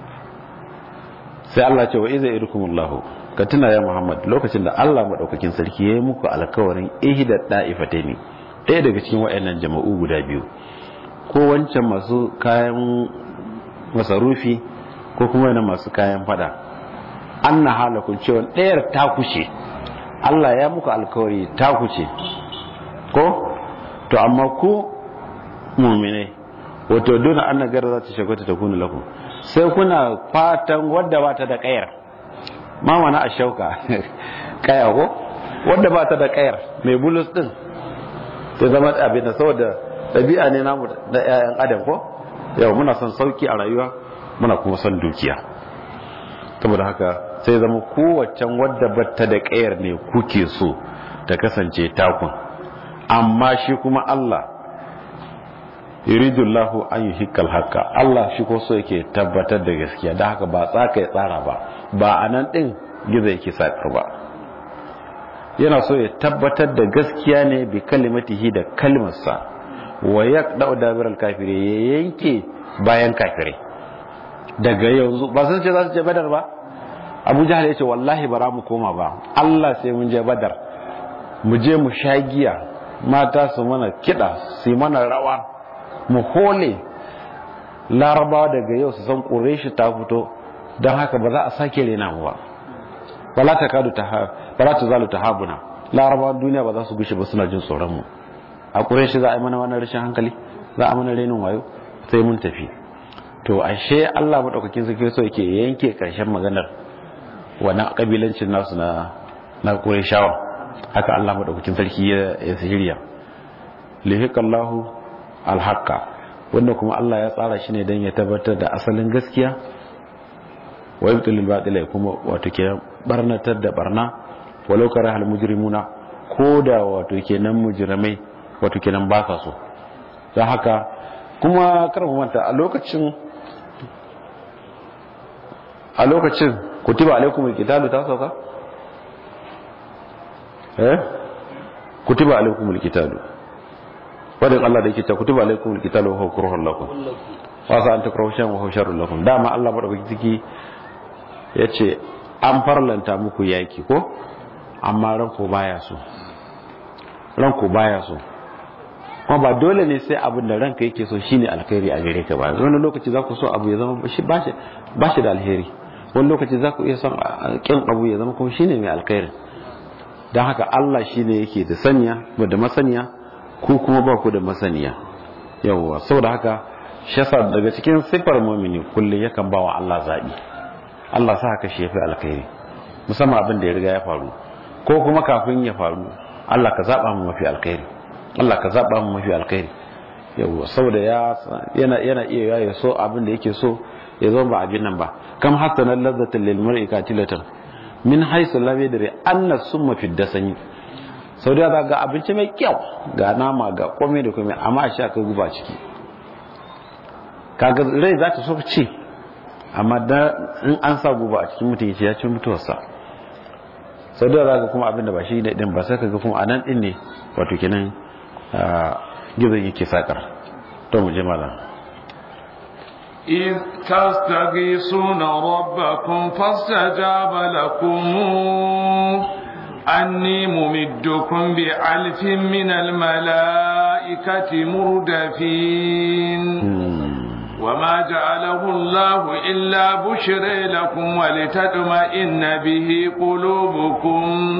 sai Allah ce wa iza irkumullahu ka tuna ya Muhammad lokacin da Allah madaukakin sarki ya yi muku alkawarin ihda da'ifataini ɗaya daga cikin waɗannan jama'u guda biyu ko wancan masu kayan masarufi ko kuma yana masu kayan fada an na halakun cewa ɗayar ta kushe Allah ya muku alkawari ta kuce ko to amma ku mumine wato duna an nagara za ta shagwata ta kuna lakum sai kuna fatan wadda ba ta da kayar ma mana a shauka kaya ko wadda ba ta da kayar mai bulus din ta zama abin da saboda ɗabi'a ne namu da 'ya'yan adam ko yau muna son sauki a rayuwa muna kuma son dukiya saboda haka sai zama kowaccen wadda batta da ƙayar ne kuke so ta kasance takun amma shi kuma Allah yuridullahu an yi hikal haka Allah shi ko so yake tabbatar da gaskiya da haka ba tsaka ya tsara ba ba a nan ɗin gizo yake saƙar ba yana so ya tabbatar da gaskiya ne bi kalimatihi da kalmarsa wa ya ɗau dabirar kafire ya yanke bayan kafire daga yanzu ba sun ce za su ce badar ba abu jahal ya ce wallahi bara mu koma ba Allah sai mun je badar mu je mu sha giya mata su mana kiɗa su mana rawa mu hole larabawa daga yau su san ƙureshi ta fito don haka ba za a sake rena mu ba wala ta kadu ta ba ta zalu ta habuna larabawa duniya ba za su gushe ba suna jin tsoron mu a ƙureshi za a yi mana wannan rashin hankali za a mana renin wayo sai mun tafi to ashe Allah madaukakin sarki so yake yanke karshen maganar wani kabilancin nasu na na Qurayshawa haka Allah madaukakin sarki ya ya sihiriya lihiqallahu alhaqa wanda kuma Allah ya tsara shi ne dan ya tabbatar da asalin gaskiya wa yubtilul batila kuma wato ke barnatar da barna walau karahal mujrimuna koda wato kenan mujrimai wato kenan ba sa so don haka kuma kar mu manta a lokacin a lokacin kutiba alaikumul qitalu ta sauka eh kutiba alaikumul qitalu wadin Allah da yake cewa kutiba alaikumul qitalu wa huwa kurhun lakum wa sa an takrahu shay'an wa huwa sharrun lakum dama Allah madaukaki ciki yace an farlanta muku yaki ko amma ranku baya so ranku baya so kuma ba dole ne sai abin da ranka yake so shine alkhairi a gare ka ba wani lokaci za ku so abu ya zama ba shi da alheri wani lokaci za ku iya son kin abu ya zama kuma shine mai alkhairi don haka Allah shine yake da sanya da masaniya ku kuma ba ku da masaniya yawwa saboda haka shi yasa daga cikin sifar mumini kullum yakan ba wa Allah zabi Allah sa haka shi yafi alkhairi musamman abin da ya riga ya faru ko kuma kafin ya faru Allah ka zaba mu mafi alkhairi Allah ka zaba mu mafi alkhairi yawa saboda ya yana yana iya ya so abin da yake so ya zo ba abin nan ba kam hasana ladzatan lil mar'i katilatan min haythu lam yadri anna summa fi dasani sau da ga abinci mai kyau ga nama ga komai da komai amma a sha ka guba ciki kaga rai za ta so ci amma da in an sa guba a cikin mutum ya ci mutuwarsa sau da zaka kuma abinda ba shi ne din ba sai kaga kuma anan din ne wato kenan gizon yake sakar to mu je malam إذ تستغيثون ربكم فاستجاب لكم أني ممدكم بألف من الملائكة مردفين وما جعله الله إلا بشرى لكم ولتطمئن به قلوبكم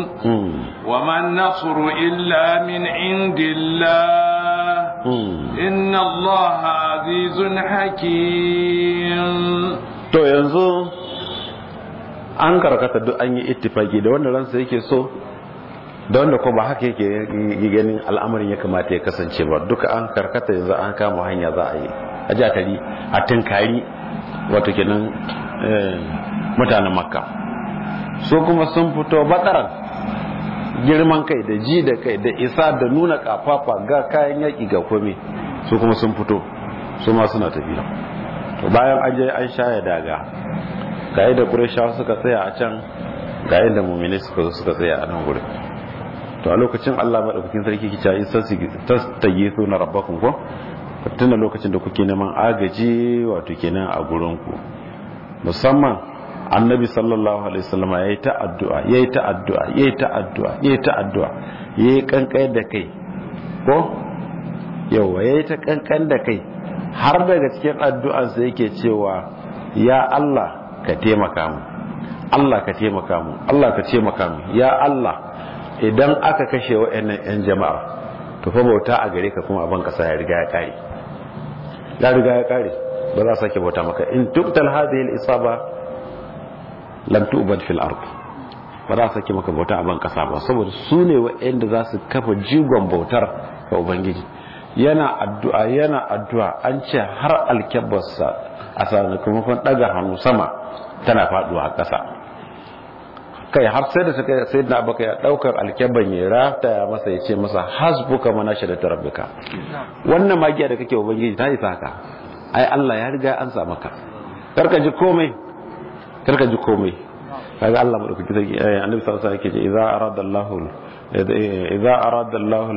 وما النصر إلا من عند الله إن الله عزيز حكيم to yanzu an karkata duk an yi ittifaki da wanda ransa yake so da wanda ko ba haka yake ganin al'amarin ya kamata ya kasance ba duka an karkata yanzu an kama hanya za a yi a jatari a tunkari wato kenan mutanen makka su kuma sun fito bataran girman kai da ji da kai da isa da nuna kafafa ga kayan yaki ga kome su kuma sun fito su ma suna tafiya to bayan an je an shaya daga ga yadda ƙureshawa suka tsaya a can ga yadda mummini suka zo suka tsaya a nan gurin to a lokacin allah maɗaukakin sarki kica in tastage su na rabbakun ko tuna lokacin da kuke neman agaji wato kenan a gurinku musamman annabi sallallahu alaihi wasallam yayi ta addu'a yayi ta addu'a yayi ta addu'a yayi ta addu'a yayi kankan da kai ko yawa yayi ta kankan da kai har daga cikin addu'ansa yake cewa ya Allah ka taimaka mu Allah ka taimaka mu Allah ka taimaka mu ya Allah idan aka kashe wa'annan yan jama'a to fa bauta a gare ka kuma abin kasa ya riga ya kare ya riga ya kare ba za a sake bauta maka in tuktal hadhihi al-isaba lam tu'bad fil ard ba za a sake maka bauta a ban kasa ba saboda su ne wa'anda za su kafa jigon bautar ga ubangiji yana addu'a yana addu'a an ce har alkyabarsa a sakamakon daga hannu sama tana faduwa a ƙasa kai har sai da suka sai da baka ya daukar alkyaban ya rata ya masa ya ce masa hasbuka mana shada rabbika wannan magiya da kake ubangiji ta isa haka ai Allah ya riga an sa maka karka ji komai karka ji komai kaga Allah madaukaki sai annabi sallallahu alaihi wasallam yake ce idza arada Allah idza arada Allah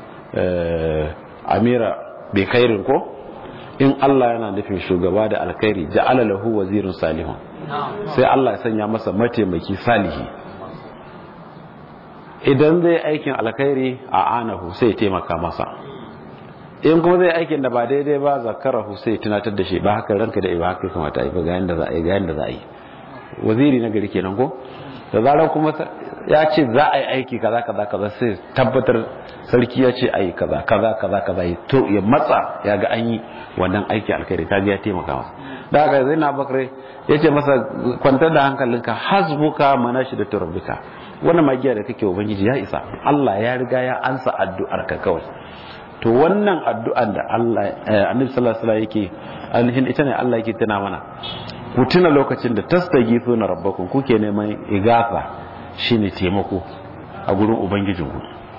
amira bi khairin ko in Allah yana nufin shugaba da alkhairi ja'ala lahu wazirun salihun sai Allah ya sanya masa mataimaki salihi idan zai aikin alkhairi a anahu sai ya taimaka masa in kuma zai aikin da ba daidai ba zakarahu sai ya tunatar da shi ba haka ranka da ba haka kamata a yi ba ga yanda za a yi ga yanda za a yi waziri na gari kenan ko da zarar kuma ya ce za a yi aiki kaza kaza kaza sai tabbatar sarki ya ce ayi kaza kaza kaza kaza ya to ya matsa ya ga an yi wannan aiki alkhairi kaga ya taimaka masa da haka zai na bakare ya ce masa kwantar da hankalinka hasbuka manashi da turabbika wannan magiya da kake ubangiji ya isa Allah ya riga ya ansa addu'ar ka kawai to wannan addu'an da Allah annabi sallallahu alaihi wasallam yake alhin ita ne Allah yake tana mana ku tuna lokacin da tastaghithuna rabbakum kuke neman igafa shine taimako a gurin ubangijinku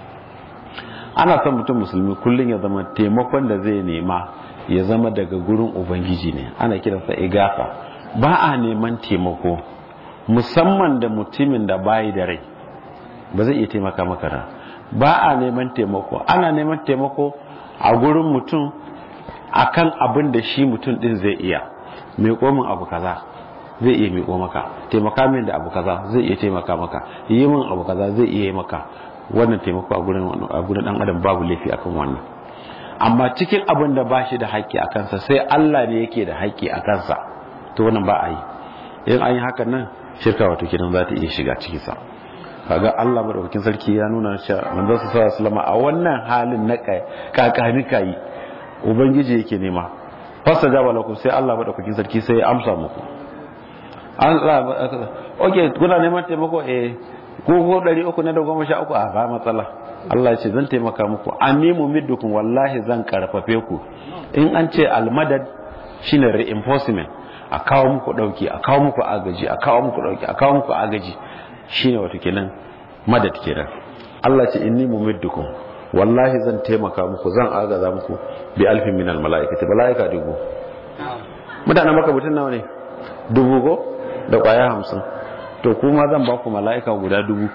ana son mutum musulmi kullum ya zama taimakon da zai nema ya zama daga gurin ubangiji ne ana kiransa igafa ba a neman taimako musamman da mutumin da bayi da rai ba zai iya taimaka maka da ba a neman taimako ana neman taimako a gurin mutum akan abin da shi mutum din zai iya mai komin abu kaza zai iya miƙo maka taimaka min da abu kaza zai iya taimaka maka yi min abu kaza zai iya yi maka wannan taimako a gurin a gurin dan adam babu laifi akan wannan amma cikin abin da ba shi da haƙƙi a kansa sai Allah ne yake da haƙƙi a kansa to wannan ba a yi in an yi hakan nan shirka wato kidan za ta iya shiga ciki sa kaga Allah madaukakin sarki ya nuna cewa manzon sallallahu alaihi wasallam a wannan halin na kakani kai ubangiji yake nema fasa jaba lakum sai Allah madaukakin sarki sai ya amsa muku an ok kuna neman taimako eh ko ko ɗari uku na da goma sha uku a ba matsala Allah ya ce zan taimaka muku an nemo middukun wallahi zan karfafe ku in an ce almadad shine reinforcement a kawo muku dauki a kawo muku agaji a kawo muku dauki a kawo muku agaji shine wato kenan madad kenan Allah ce inni mumiddukum wallahi zan taimaka muku zan agaza muku bi alfin minal malaikati malaika dubu mutanen maka mutun nawa ne dubu go da kwaya hamsin to kuma zan ba ku mala'ika guda dubu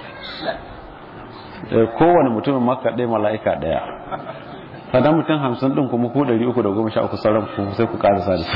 kowane mutumin maka ɗaya mala'ika ɗaya sannan mutum hamsin ɗin kuma ku ɗari uku da goma sha uku sauran ku sai ku ƙarasa da su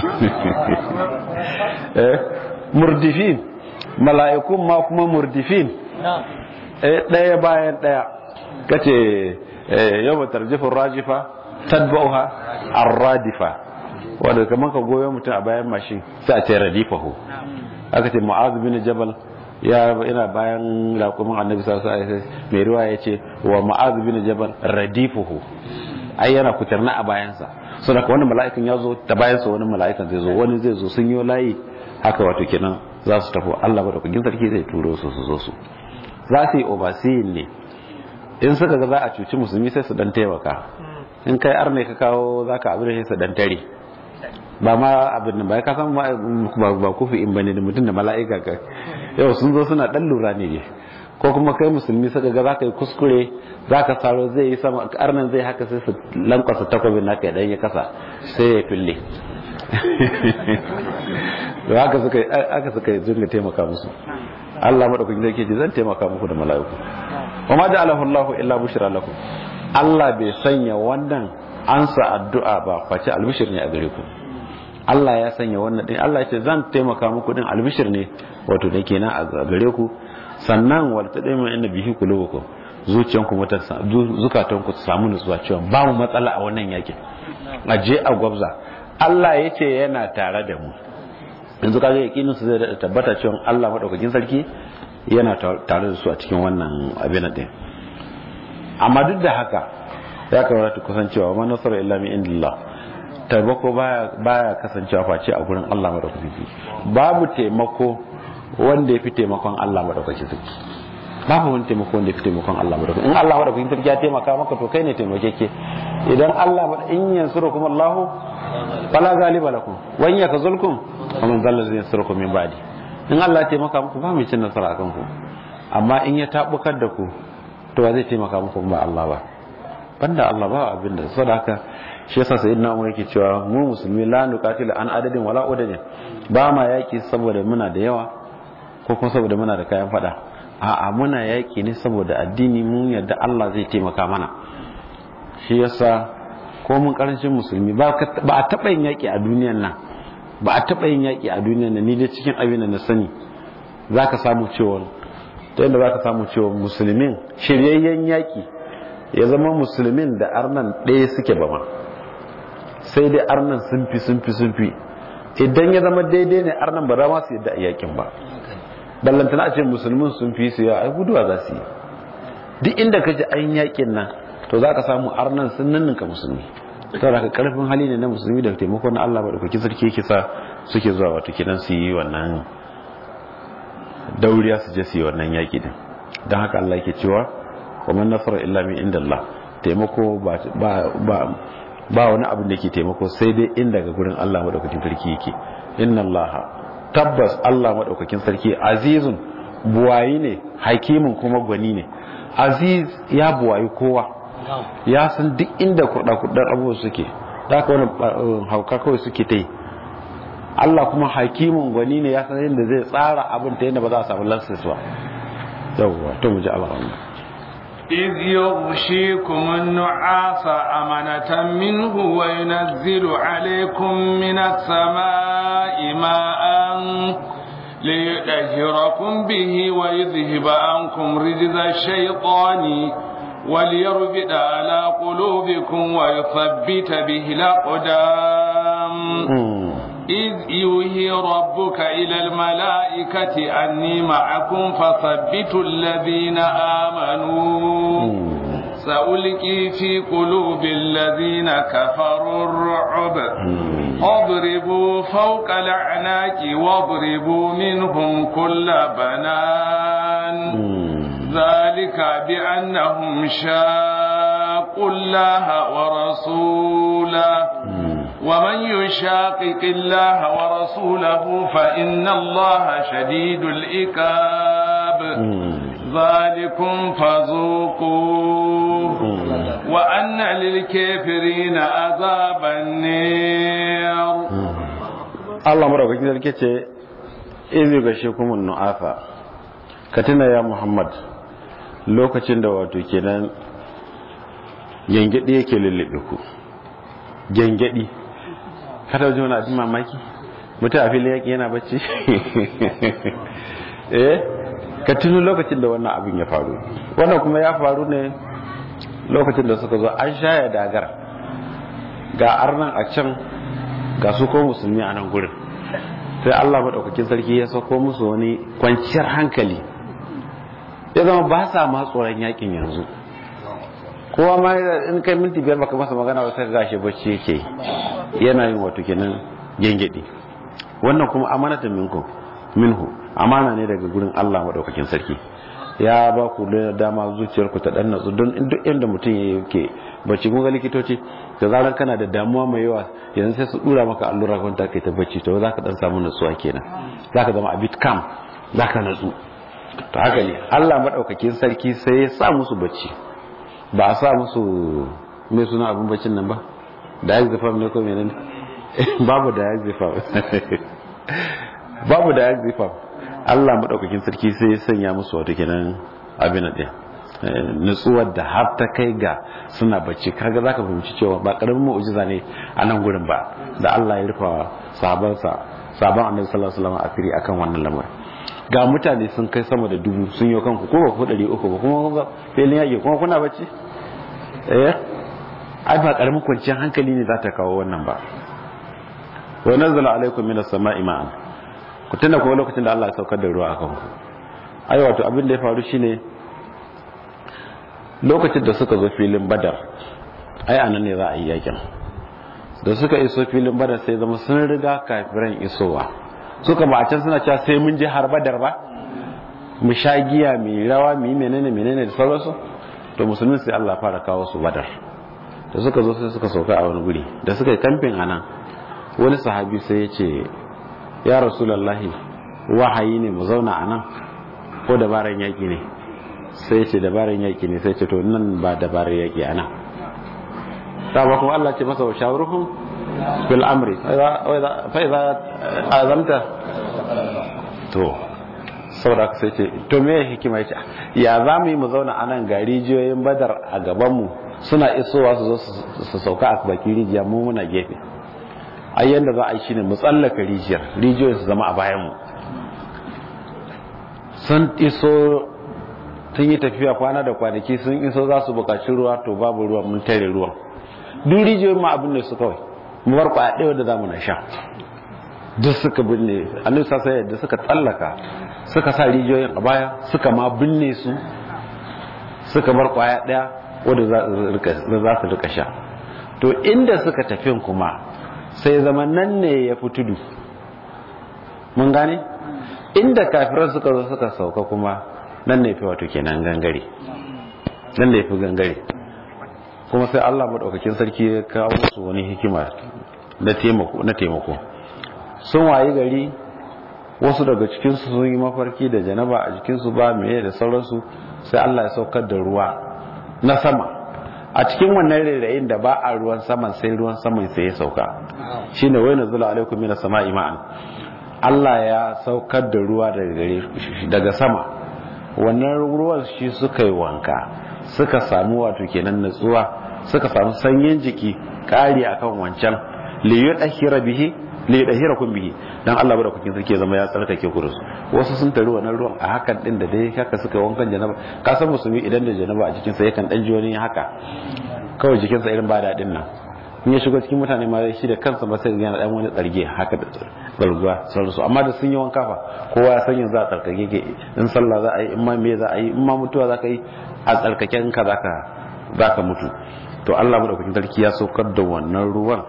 murdifin mala'ikun ma kuma murdifin ɗaya bayan ɗaya kace yau tarjifin rajifa tadbauha arradifa wanda kamar ka goyo mutum a bayan mashin sai a ce radifahu aka ce mu'azu bin jabal ya ina bayan raƙumin annabi sallallahu alaihi wasallam mai ruwa ya ce wa mu'azu bin jabal radifuhu ai yana kutarna a bayansa so da wani mala'ikan ya zo ta bayansa wani mala'ikan zai zo wani zai zo sun yi layi haka wato kenan za su tafi Allah ba da kugin sarki zai turo su su zo su za su yi overseeing ne in suka ga za a cuci musulmi sai su dan taimaka in kai arne ka kawo za ka abin da su dan tare ba ma abin nan ba ka san ba kufi in bane da mutum da mala'ika ka yau sun zo suna dan lura ne ko kuma kai musulmi suka ga za ka yi kuskure za ka saro zai yi sama arnan zai haka sai su lankwasa takwabin naka idan ya kasa sai ya fille da haka suka aka suka dinga taimaka musu Allah madaukakin sarki ce zan taimaka muku da mala'iku wa ma ja'alahu Allahu illa bushra lakum Allah bai sanya wannan ansa addu'a ba face albishir ne a gare ku Allah ya sanya wannan din Allah ya ce zan taimaka muku din albishir ne wato da kenan a gare ku sannan wal tadaimu inna bihi qulubukum zuciyanku mata zukatanku su samu nutsuwa cewa ba mu matsala a wannan yakin aje a gwabza Allah ya ce yana tare da mu yanzu kaga yakinin su zai tabbata cewa Allah madaukakin sarki yana tare da su a cikin wannan abin din amma duk da haka ya kamata kusancewa ma nasara illa min indillah taimako baya baya kasancewa face a gurin Allah madaukakin sarki babu taimako wanda ya fi taimakon Allah madaukakin sarki babu wani taimako wanda ya fi taimakon Allah madaukakin in Allah madaukakin sarki ya taimaka maka to kai ne taimakeke idan Allah in yansurukum Allahu fala galiba lakum wa in yakzulkum faman zalla zai yansurukum min ba'di in Allah ya taimaka muku ba mai cin nasara akan ku amma in ya tabukar da ku to ba zai taimaka muku ba Allah ba banda Allah ba abin da saboda haka shi yasa sayyidina Umar yake cewa mu musulmi la nuqatilu an adadin wala udadin ba ma yaki saboda muna da yawa ko kuma saboda muna da kayan fada a'a muna yaki ne saboda addini mun yarda Allah zai taimaka mana shi yasa ko mun karancin musulmi ba a taɓa yin yaƙi a duniyan nan ba a taɓa yin yaƙi a duniyan nan ni dai cikin abin da na sani za ka samu cewa ta yadda za ka samu cewa musulmin shiryayyen yaƙi ya zama musulmin da arnan ɗaya suke ba ma sai dai arnan sun fi sun fi sun fi idan ya zama daidai ne arnan ba za ma su yadda a yaƙin ba ballantana a ce musulmin sun fi su ya ai guduwa za su yi duk inda ka ji an yaƙin nan to za ka samu arnan sun ninninka musulmi saboda ka karfin hali ne na musulmi da taimako na Allah madaukakin sarki yake sa suke zuwa wato kidan su yi wannan dauriya su je su yi wannan yaki din dan haka Allah yake cewa wa man nasara illa min indallah taimako ba ba ba wani abu da yake taimako sai dai in daga gurin Allah madaukakin sarki yake inna Allah tabbas Allah madaukakin sarki azizun buwayi ne hakimin kuma gwani ne aziz ya buwayi kowa ya san duk inda kuɗa-kuɗar abubuwa suke da ka wani hauka kawai suke ta yi Allah kuma hakimin gwani ne ya san yadda zai tsara abin ta yadda ba za a samu lansis ba yawwa to mu ji alhamdu إذ يغشيكم النعاس أمنة منه وينزل عليكم من السماء ماء ليطهركم به ويذهب عنكم رجز الشيطان وليربد على قلوبكم ويثبت به الأقدام إذ يوهي ربك إلى الملائكة أني معكم فثبتوا الذين آمنوا سألقي في قلوب الذين كفروا الرعب اضربوا فوق الأعناق واضربوا منهم كل بنان ذلك بأنهم شاقوا الله ورسوله ومن يشاقق الله ورسوله فإن الله شديد الإكاب ذلكم فذوقوه وأن للكافرين عذاب النار الله مرحبا كده izi ga shi kuma nu'afa ka tuna ya muhammad lokacin da wato kenan gengedi yake lullube ku gengedi kada wajen wani abin mamaki mutum a filin yaƙi yana bacci eh ka tuno lokacin da wannan abin ya faru wannan kuma ya faru ne lokacin da suka zo an shaya dagar ga arnan a can ga su ko musulmi a nan gurin sai Allah maɗaukakin sarki ya sauko musu wani kwanciyar hankali ya zama ba sa ma tsoron yakin yanzu kowa ma in kai minti biyar baka masa magana wata gashi bacci yake yana yin wato kenan gengedi wannan kuma amanatan minku minhu amana ne daga gurin Allah maɗaukakin sarki ya ba ku da dama zuciyarku ta dan natsu don duk inda mutum yake bacci kun ga likitoci da zarar kana da damuwa mai yawa yanzu sai su dura maka allura kan ta kai ta bacci to za ka dan samu natsuwa kenan za ka zama a bit calm za ka natsu to haka ne Allah madaukakin sarki sai ya sa musu bacci ba a sa musu mai suna abin baccin nan ba da ya zafa ne ko menene babu da ya zafa babu da ya zafa Allah madaukakin sarki sai ya sanya musu wato kenan abin da nutsuwar da har ta kai ga suna bacci kaga zaka fahimci cewa ba karamin mu'jiza ne a nan gurin ba da Allah ya rufa sahabansa sahaban Annabi sallallahu alaihi wasallam asiri akan wannan lamarin ga mutane sun kai sama da dubu sun yi kanku ko ba ku ɗari uku ba kuma kuma filin yaƙi kuma kuna bacci eh ai ba karamin kwanciyar hankali ne za ta kawo wannan ba wa nazzala alaikum minas sama'i ma'an ku tuna kuma lokacin da Allah ya saukar da ruwa akan ku ai wato abin da ya faru shine lokacin da suka zo filin badar ai anan ne za a yi yakin da suka iso filin badar sai zama sun riga kafiran isowa suka ba a can suna cewa sai mun je har badar ba mu sha giya mu rawa mu yi menene menene da sauransu to musulmin sai Allah fara kawo su badar da suka zo sai suka sauka a wani guri da suka yi kamfin anan wani sahabi sai ya ce ya rasulallahi wahayi ne mu zauna a nan ko dabaran yaƙi ne sai ce dabaran yaƙi ne sai ce to nan ba dabaran yaƙi a nan ta ba kuma Allah ce masa wa shawaruhum bil amri fa idza azamta to saboda sai ce to me hikima yace ya za mu yi mu zauna a nan ga rijiyoyin badar a gaban mu suna isowa su zo su sauka a bakin rijiya mu muna gefe ai yanda za a yi shine mu tsallaka rijiyar rijiyoyin su zama a bayan mu sun iso sun yi tafiya kwana da kwanaki sun iso za su bukaci ruwa to babu ruwa mun tare ruwan duk rijiyoyin ma abin da su kawai mu bar kwaya ɗaya da zamu na sha duk suka binne annabi sasa yadda suka tsallaka suka sa rijiyoyin a baya suka ma binne su suka bar kwaya ɗaya wadda za su rika sha to inda suka tafi kuma sai zama nan ne ya fi tudu mun gane inda kafiran suka zo suka sauka kuma nan ne fi wato kenan gangare nan da ya fi gangare kuma sai Allah maɗaukakin sarki ya kawo su wani hikima na taimako sun wayi gari wasu daga cikinsu sun yi mafarki da janaba a jikinsu ba meye da sauransu sai Allah ya saukar da ruwa na sama a cikin wannan rairayin da ba a ruwan saman sai ruwan saman sai ya sauka shine wai nazula alaikum minas sama'i ma'an Allah ya saukar da ruwa daga gare daga sama wannan ruwan shi suka yi wanka suka samu wato kenan natsuwa suka samu sanyin jiki kari akan wancan li yudahira bihi li yudahirakum bihi dan Allah bada kukin sarki zama ya tsarkake ku su wasu sun tari wannan ruwan a hakan din da dai haka suka wankan janaba ka san musulmi idan da janaba a cikin sa yakan dan ji wani haka kawai jikin sa irin ba dadin nan in ya shigo cikin mutane ma shi da kansa ba sai yana dan wani tsarge haka da balguwa sauransu amma da sun yi wanka fa kowa ya san yanzu a tsarkake ke in sallah za a yi in ma me za a yi in ma mutuwa za ka yi a tsarkaken ka zaka zaka mutu to Allah madaukakin sarki ya saukar da wannan ruwan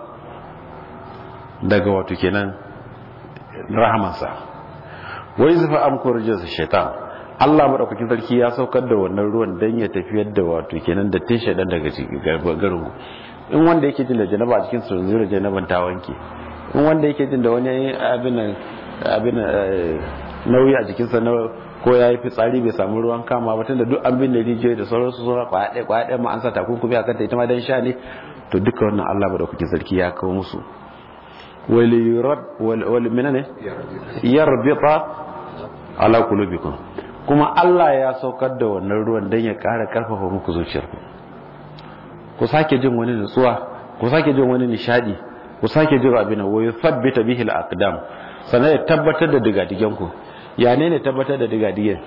daga wato kenan rahamansa wai zufa amkur jinsa shaitan Allah madaukakin sarki ya saukar da wannan ruwan dan ya tafiyar da wato kenan da tin shaidan daga garin in wanda yake jin da janaba a cikin su zura janaban ta wanke in wanda yake jin da wani abin abin nauyi a jikinsa na ko ya yi fitsari bai samu ruwan kama ba tunda duk an bin da rijiyoyi da sauransu suna kwaya ɗaya kwaya ɗaya ma an sa takunkumi a kanta ita ma dan sha ne to duka wannan Allah madaukakin sarki ya kawo musu wal minane yarbita ala qulubikum kuma Allah ya saukar da wannan ruwan dan ya ƙara karfafa muku zuciyarku ku sake jin wani nutsuwa ku sake jin wani nishadi ku sake jin abin wa yuthabbita bihi al-aqdam sannan ya tabbatar da digadigen ku ya ne ne tabbatar da digadigen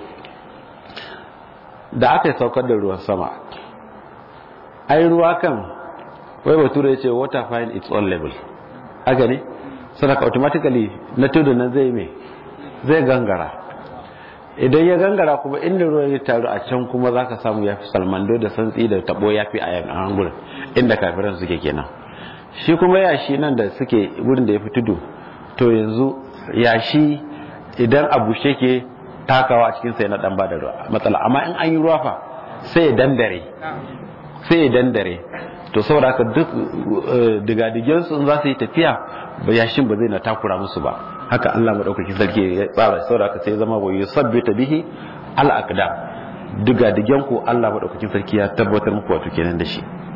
da aka saukar da ruwan sama ai ruwa kan wai bature ya ce water find its own level haka ne sadaka automatically na tudu nan zai me zai gangara idan ya gangara kuma inda ruwan ya taru a can kuma za ka samu ya fi salmando da santsi da tabo ya fi a yan gurin inda kafiran suke kenan shi kuma yashi nan da suke wurin da ya fi tudu to yanzu yashi idan a bushe ke takawa a cikin sai na dan bada matsala amma in an yi ruwa fa sai ya dandare sai ya dandare to saboda haka duk digadigen su in za su yi tafiya ba yashin ba zai na takura musu ba haka Allah madaukakin sarki ya tsara saboda haka sai zama wa yusabbita bihi al aqdam digadigen ku Allah madaukakin sarki ya tabbatar muku wato kenan da shi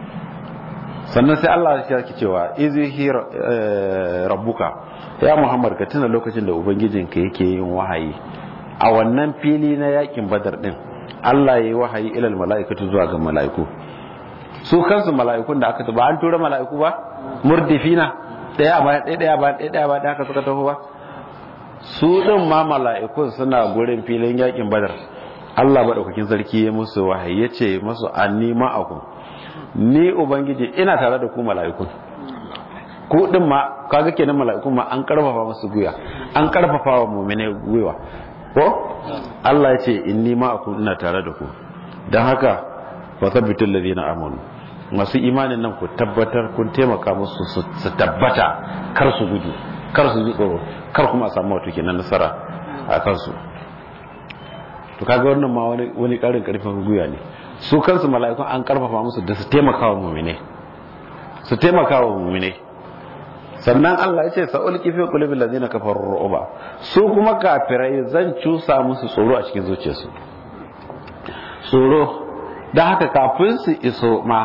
sannan sai Allah ya ki cewa izihi rabbuka ya Muhammad ka tuna lokacin da ubangijinka yake yin wahayi a wannan fili na yakin badar din Allah ya yi wahayi ilal mala'ikatu zuwa ga mala'iku su kansu mala'ikun da aka ba an tura mala'iku ba murdifina daya ba daya daya ba daya daya ba da haka suka taho ba su din ma mala'ikun suna gurin filin yakin badar Allah madaukakin sarki ya musu wahayi yace musu anni ma'akum ni ubangiji ina tare da ku mala'ikun ku din ma kaga kenan mala'ikun ma an karfafa musu guya an karfafa wa mu'mine gwiwa ko Allah ya ce inni ma'akum ina tare da ku dan haka fa sabbitul ladina amanu masu imanin nan ku tabbatar kun taimaka musu su tabbata kar su gudu kar su ji tsoro kar kuma a samu wato kenan nasara a kansu to kaga wannan ma wani wani karin karfin guya ne su kansu mala'ikun an karfafa musu da su taimaka wa mu'mine su taimaka wa mu'mine sannan Allah ya ce sa'ulki fi qulubil ladina kafaru ru'ba su kuma kafirai zan cusa musu tsoro a cikin zuciyarsu tsoro da haka kafin su iso ma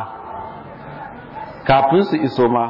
kafin su iso ma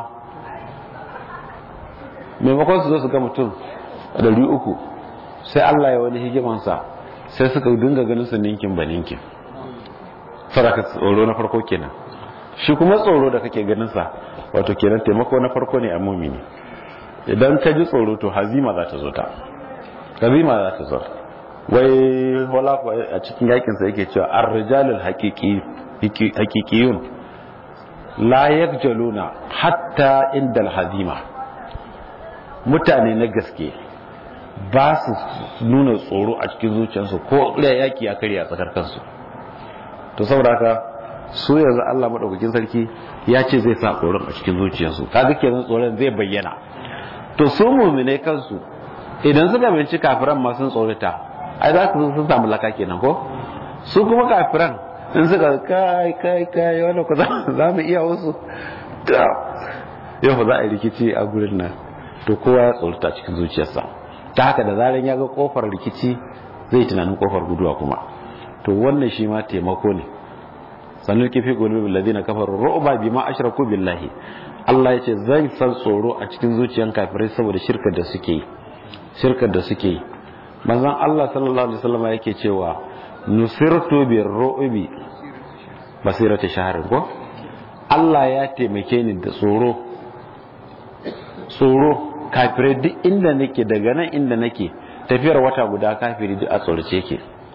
maimakon su zo su ga mutum ɗari uku sai Allah ya wani hikimansa sai suka dinga ganin su ninkin ba ninkin saraka tsoro na farko kenan shi kuma tsoro da kake ganin sa wato kenan taimako na farko ne a mumini idan ka ji tsoro to hazima za ta zo ta hazima za ta zo wai wala a cikin yakin sa yake cewa ar-rijalul haqiqi haqiqiyun la yakjaluna hatta indal hazima mutane na gaske ba su nuna tsoro a cikin zuciyarsu ko yaki ya karya tsakar kansu to saboda haka su yanzu Allah madaukakin sarki ya ce zai sa tsoron a cikin zuciyarsu kaga kenan tsoron zai bayyana to su mu'mine kansu idan suka binci kafiran ma sun tsorata ai za su sun samu laka kenan ko su kuma kafiran in suka kai kai kai wannan ku za mu iya wasu yau fa za a yi rikici a gurin nan to kowa ya tsorata cikin zuciyarsa ta haka da zaran ya ga kofar rikici zai tunanin kofar guduwa kuma to wannan shi ma taimako ne sannan kifi qulubil ladina kafaru ru'ba bima ashraku billahi Allah yace zan san tsoro a cikin zuciyan kafirai saboda shirkar da suke shirkar da suke manzon Allah sallallahu alaihi wasallam yake cewa nusirtu bir ru'bi basirata shahrin ko Allah ya taimake ni da tsoro tsoro kafirai duk inda nake daga nan inda nake tafiyar wata guda kafiri duk a tsorace yake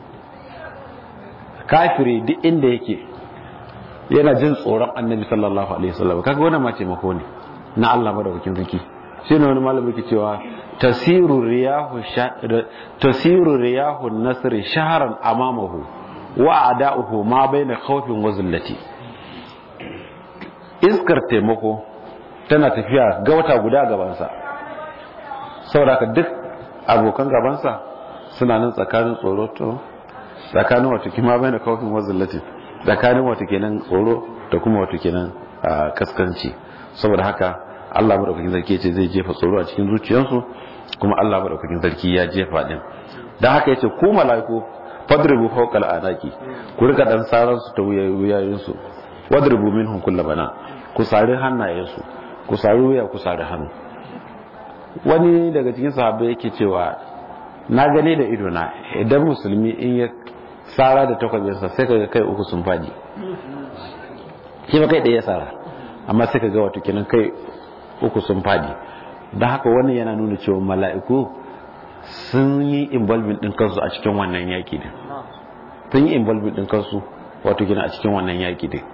kafiri duk inda yake yana jin tsoron annabi sallallahu alaihi wasallam kaga wannan ma taimako ne na Allah madaukakin sarki shine wani malami ke cewa tasiru riyahu tasiru riyahu nasr shahran amamahu wa ada'uhu ma baina khawfin wa zillati iskar taimako tana tafiya ga wata guda gabansa saboda duk abokan gabansa suna nan tsakanin tsoro to tsakanin wata kima baina khawfin wa zillati tsakanin wata kenan tsoro da kuma wata kenan kaskanci saboda haka Allah madaukakin sarki ce zai jefa tsoro a cikin zuciyarsu kuma Allah madaukakin sarki ya jefa din dan haka yace ku malaiku fadribu fawqa al'anaki ku rika dan saran su ta wuyayen su wadribu minhum kull bana ku sari hannayen su ku sari wuya ku sari hannu wani daga cikin sahabbai yake cewa na gane da ido na idan musulmi in ya tsara da takwabinsa sai kaga kai uku sun fadi shi ba kai ɗaya tsara amma sai kaga wato kenan kai uku sun fadi don haka wannan yana nuna cewa mala'iku sun yi involvement din kansu a cikin wannan yaki din sun yi involvement din kansu wato kenan a cikin wannan yaki din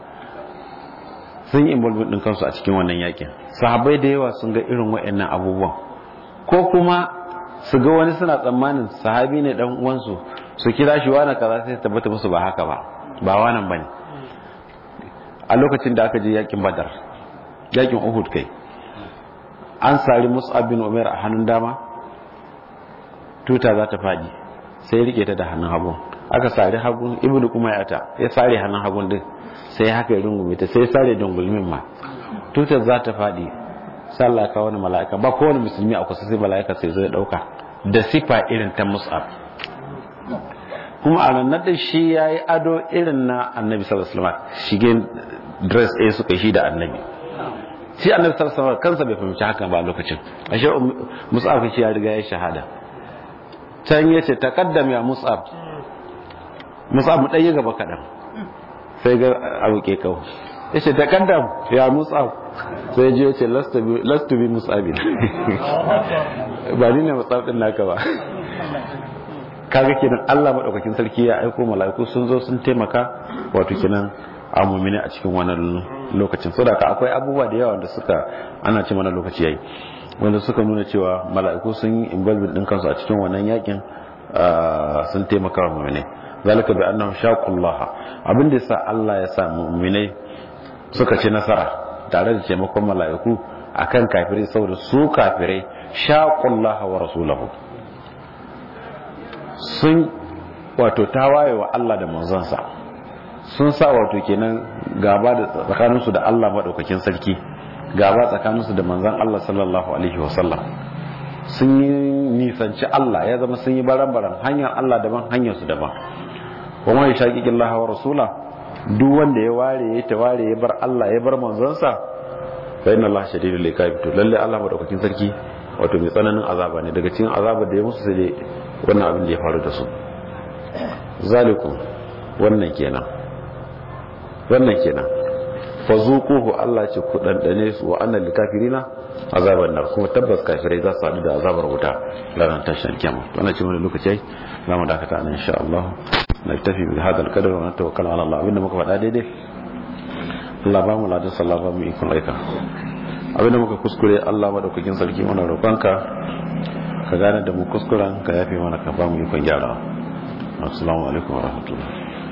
sun yi involvement din kansu a cikin wannan yakin sahabbai da yawa sun ga irin waɗannan abubuwan ko kuma su ga wani suna tsammanin sahabi ne dan uwansu su kira shi wani kaza sai tabbata musu ba haka ba ba wannan bane a lokacin da aka je yakin badar yakin uhud kai an sari mus'ab bin umar a hannun dama tuta za ta fadi sai rike ta da hannun hagu aka sari hagun ibnu kuma ya ta ya sare hannun hagun din sai haka ya rungume ta sai sare dungulmin ma tutar za ta fadi sallah ka wani mala'ika ba kowane musulmi a kusa sai mala'ika sai zai dauka da sifa irin ta mus'ab kuma a nan da shi ya yi ado irin na annabi sallallahu alaihi wasallam shigen dress ɗaya suka shi da annabi shi annabi sallallahu alaihi wasallam kansa bai fahimci hakan ba lokacin ashe mus'ab shi ya riga ya shahada can yace taqaddam ya mus'ab mus'ab mu ɗaya gaba kaɗan sai ga abu ke kawo yace taqaddam ya mus'ab sai ji yace last to be mus'abin ba ni ne mus'ab din naka ba kaga kenan Allah madaukakin sarki ya aiko mala'iku sun zo sun taimaka wato kenan a mumini a cikin wannan lokacin saboda akwai abubuwa da yawa da suka ana ce mana lokaci yayi wanda suka nuna cewa mala'iku sun yi involvement din kansu a cikin wannan yakin sun taimaka wa mumini zalika bi annahum shaqullaha abin da yasa Allah ya sa mu'minai suka ci nasara tare da taimakon mala'iku akan kafirai saboda su kafirai shaqullaha wa rasulahu sun wato tawaye wa Allah da manzansa sun sa wato kenan gaba da tsakaninsu da Allah maɗaukakin sarki gaba tsakaninsu da manzan Allah sallallahu alaihi wasallam sun yi nisanci Allah ya zama sun yi baran-baran hanyar Allah daban hanyar su daban kuma ya shaƙiƙin Allah wa rasula duk wanda ya ware ya taware ya bar Allah ya bar manzansa fa inna Allah shadidul iqab to lalle Allah maɗaukakin sarki wato mai tsananin azaba ne daga cikin azabar da ya musu sai wannan abin da ya faru da su zalikum wannan kenan wannan kenan fa zuquhu Allah ce ku dandane su wa annal kafirina azaban nar kuma tabbas kafirai za su haɗu da azabar wuta ranar tashin kiyama to wannan ce wani lokaci ai za mu dakata nan insha Allah na tafi bi hada alqadar wa natawakkal ala Allah abinda muka faɗa daidai Allah ba mu ladan sallah ba mu ikon aika abinda muka kuskure Allah madaukakin sarki mana roƙonka ka gane da mu kuskuren ka yafe mana ka ba mu ikon gyara assalamu alaikum wa rahmatullahi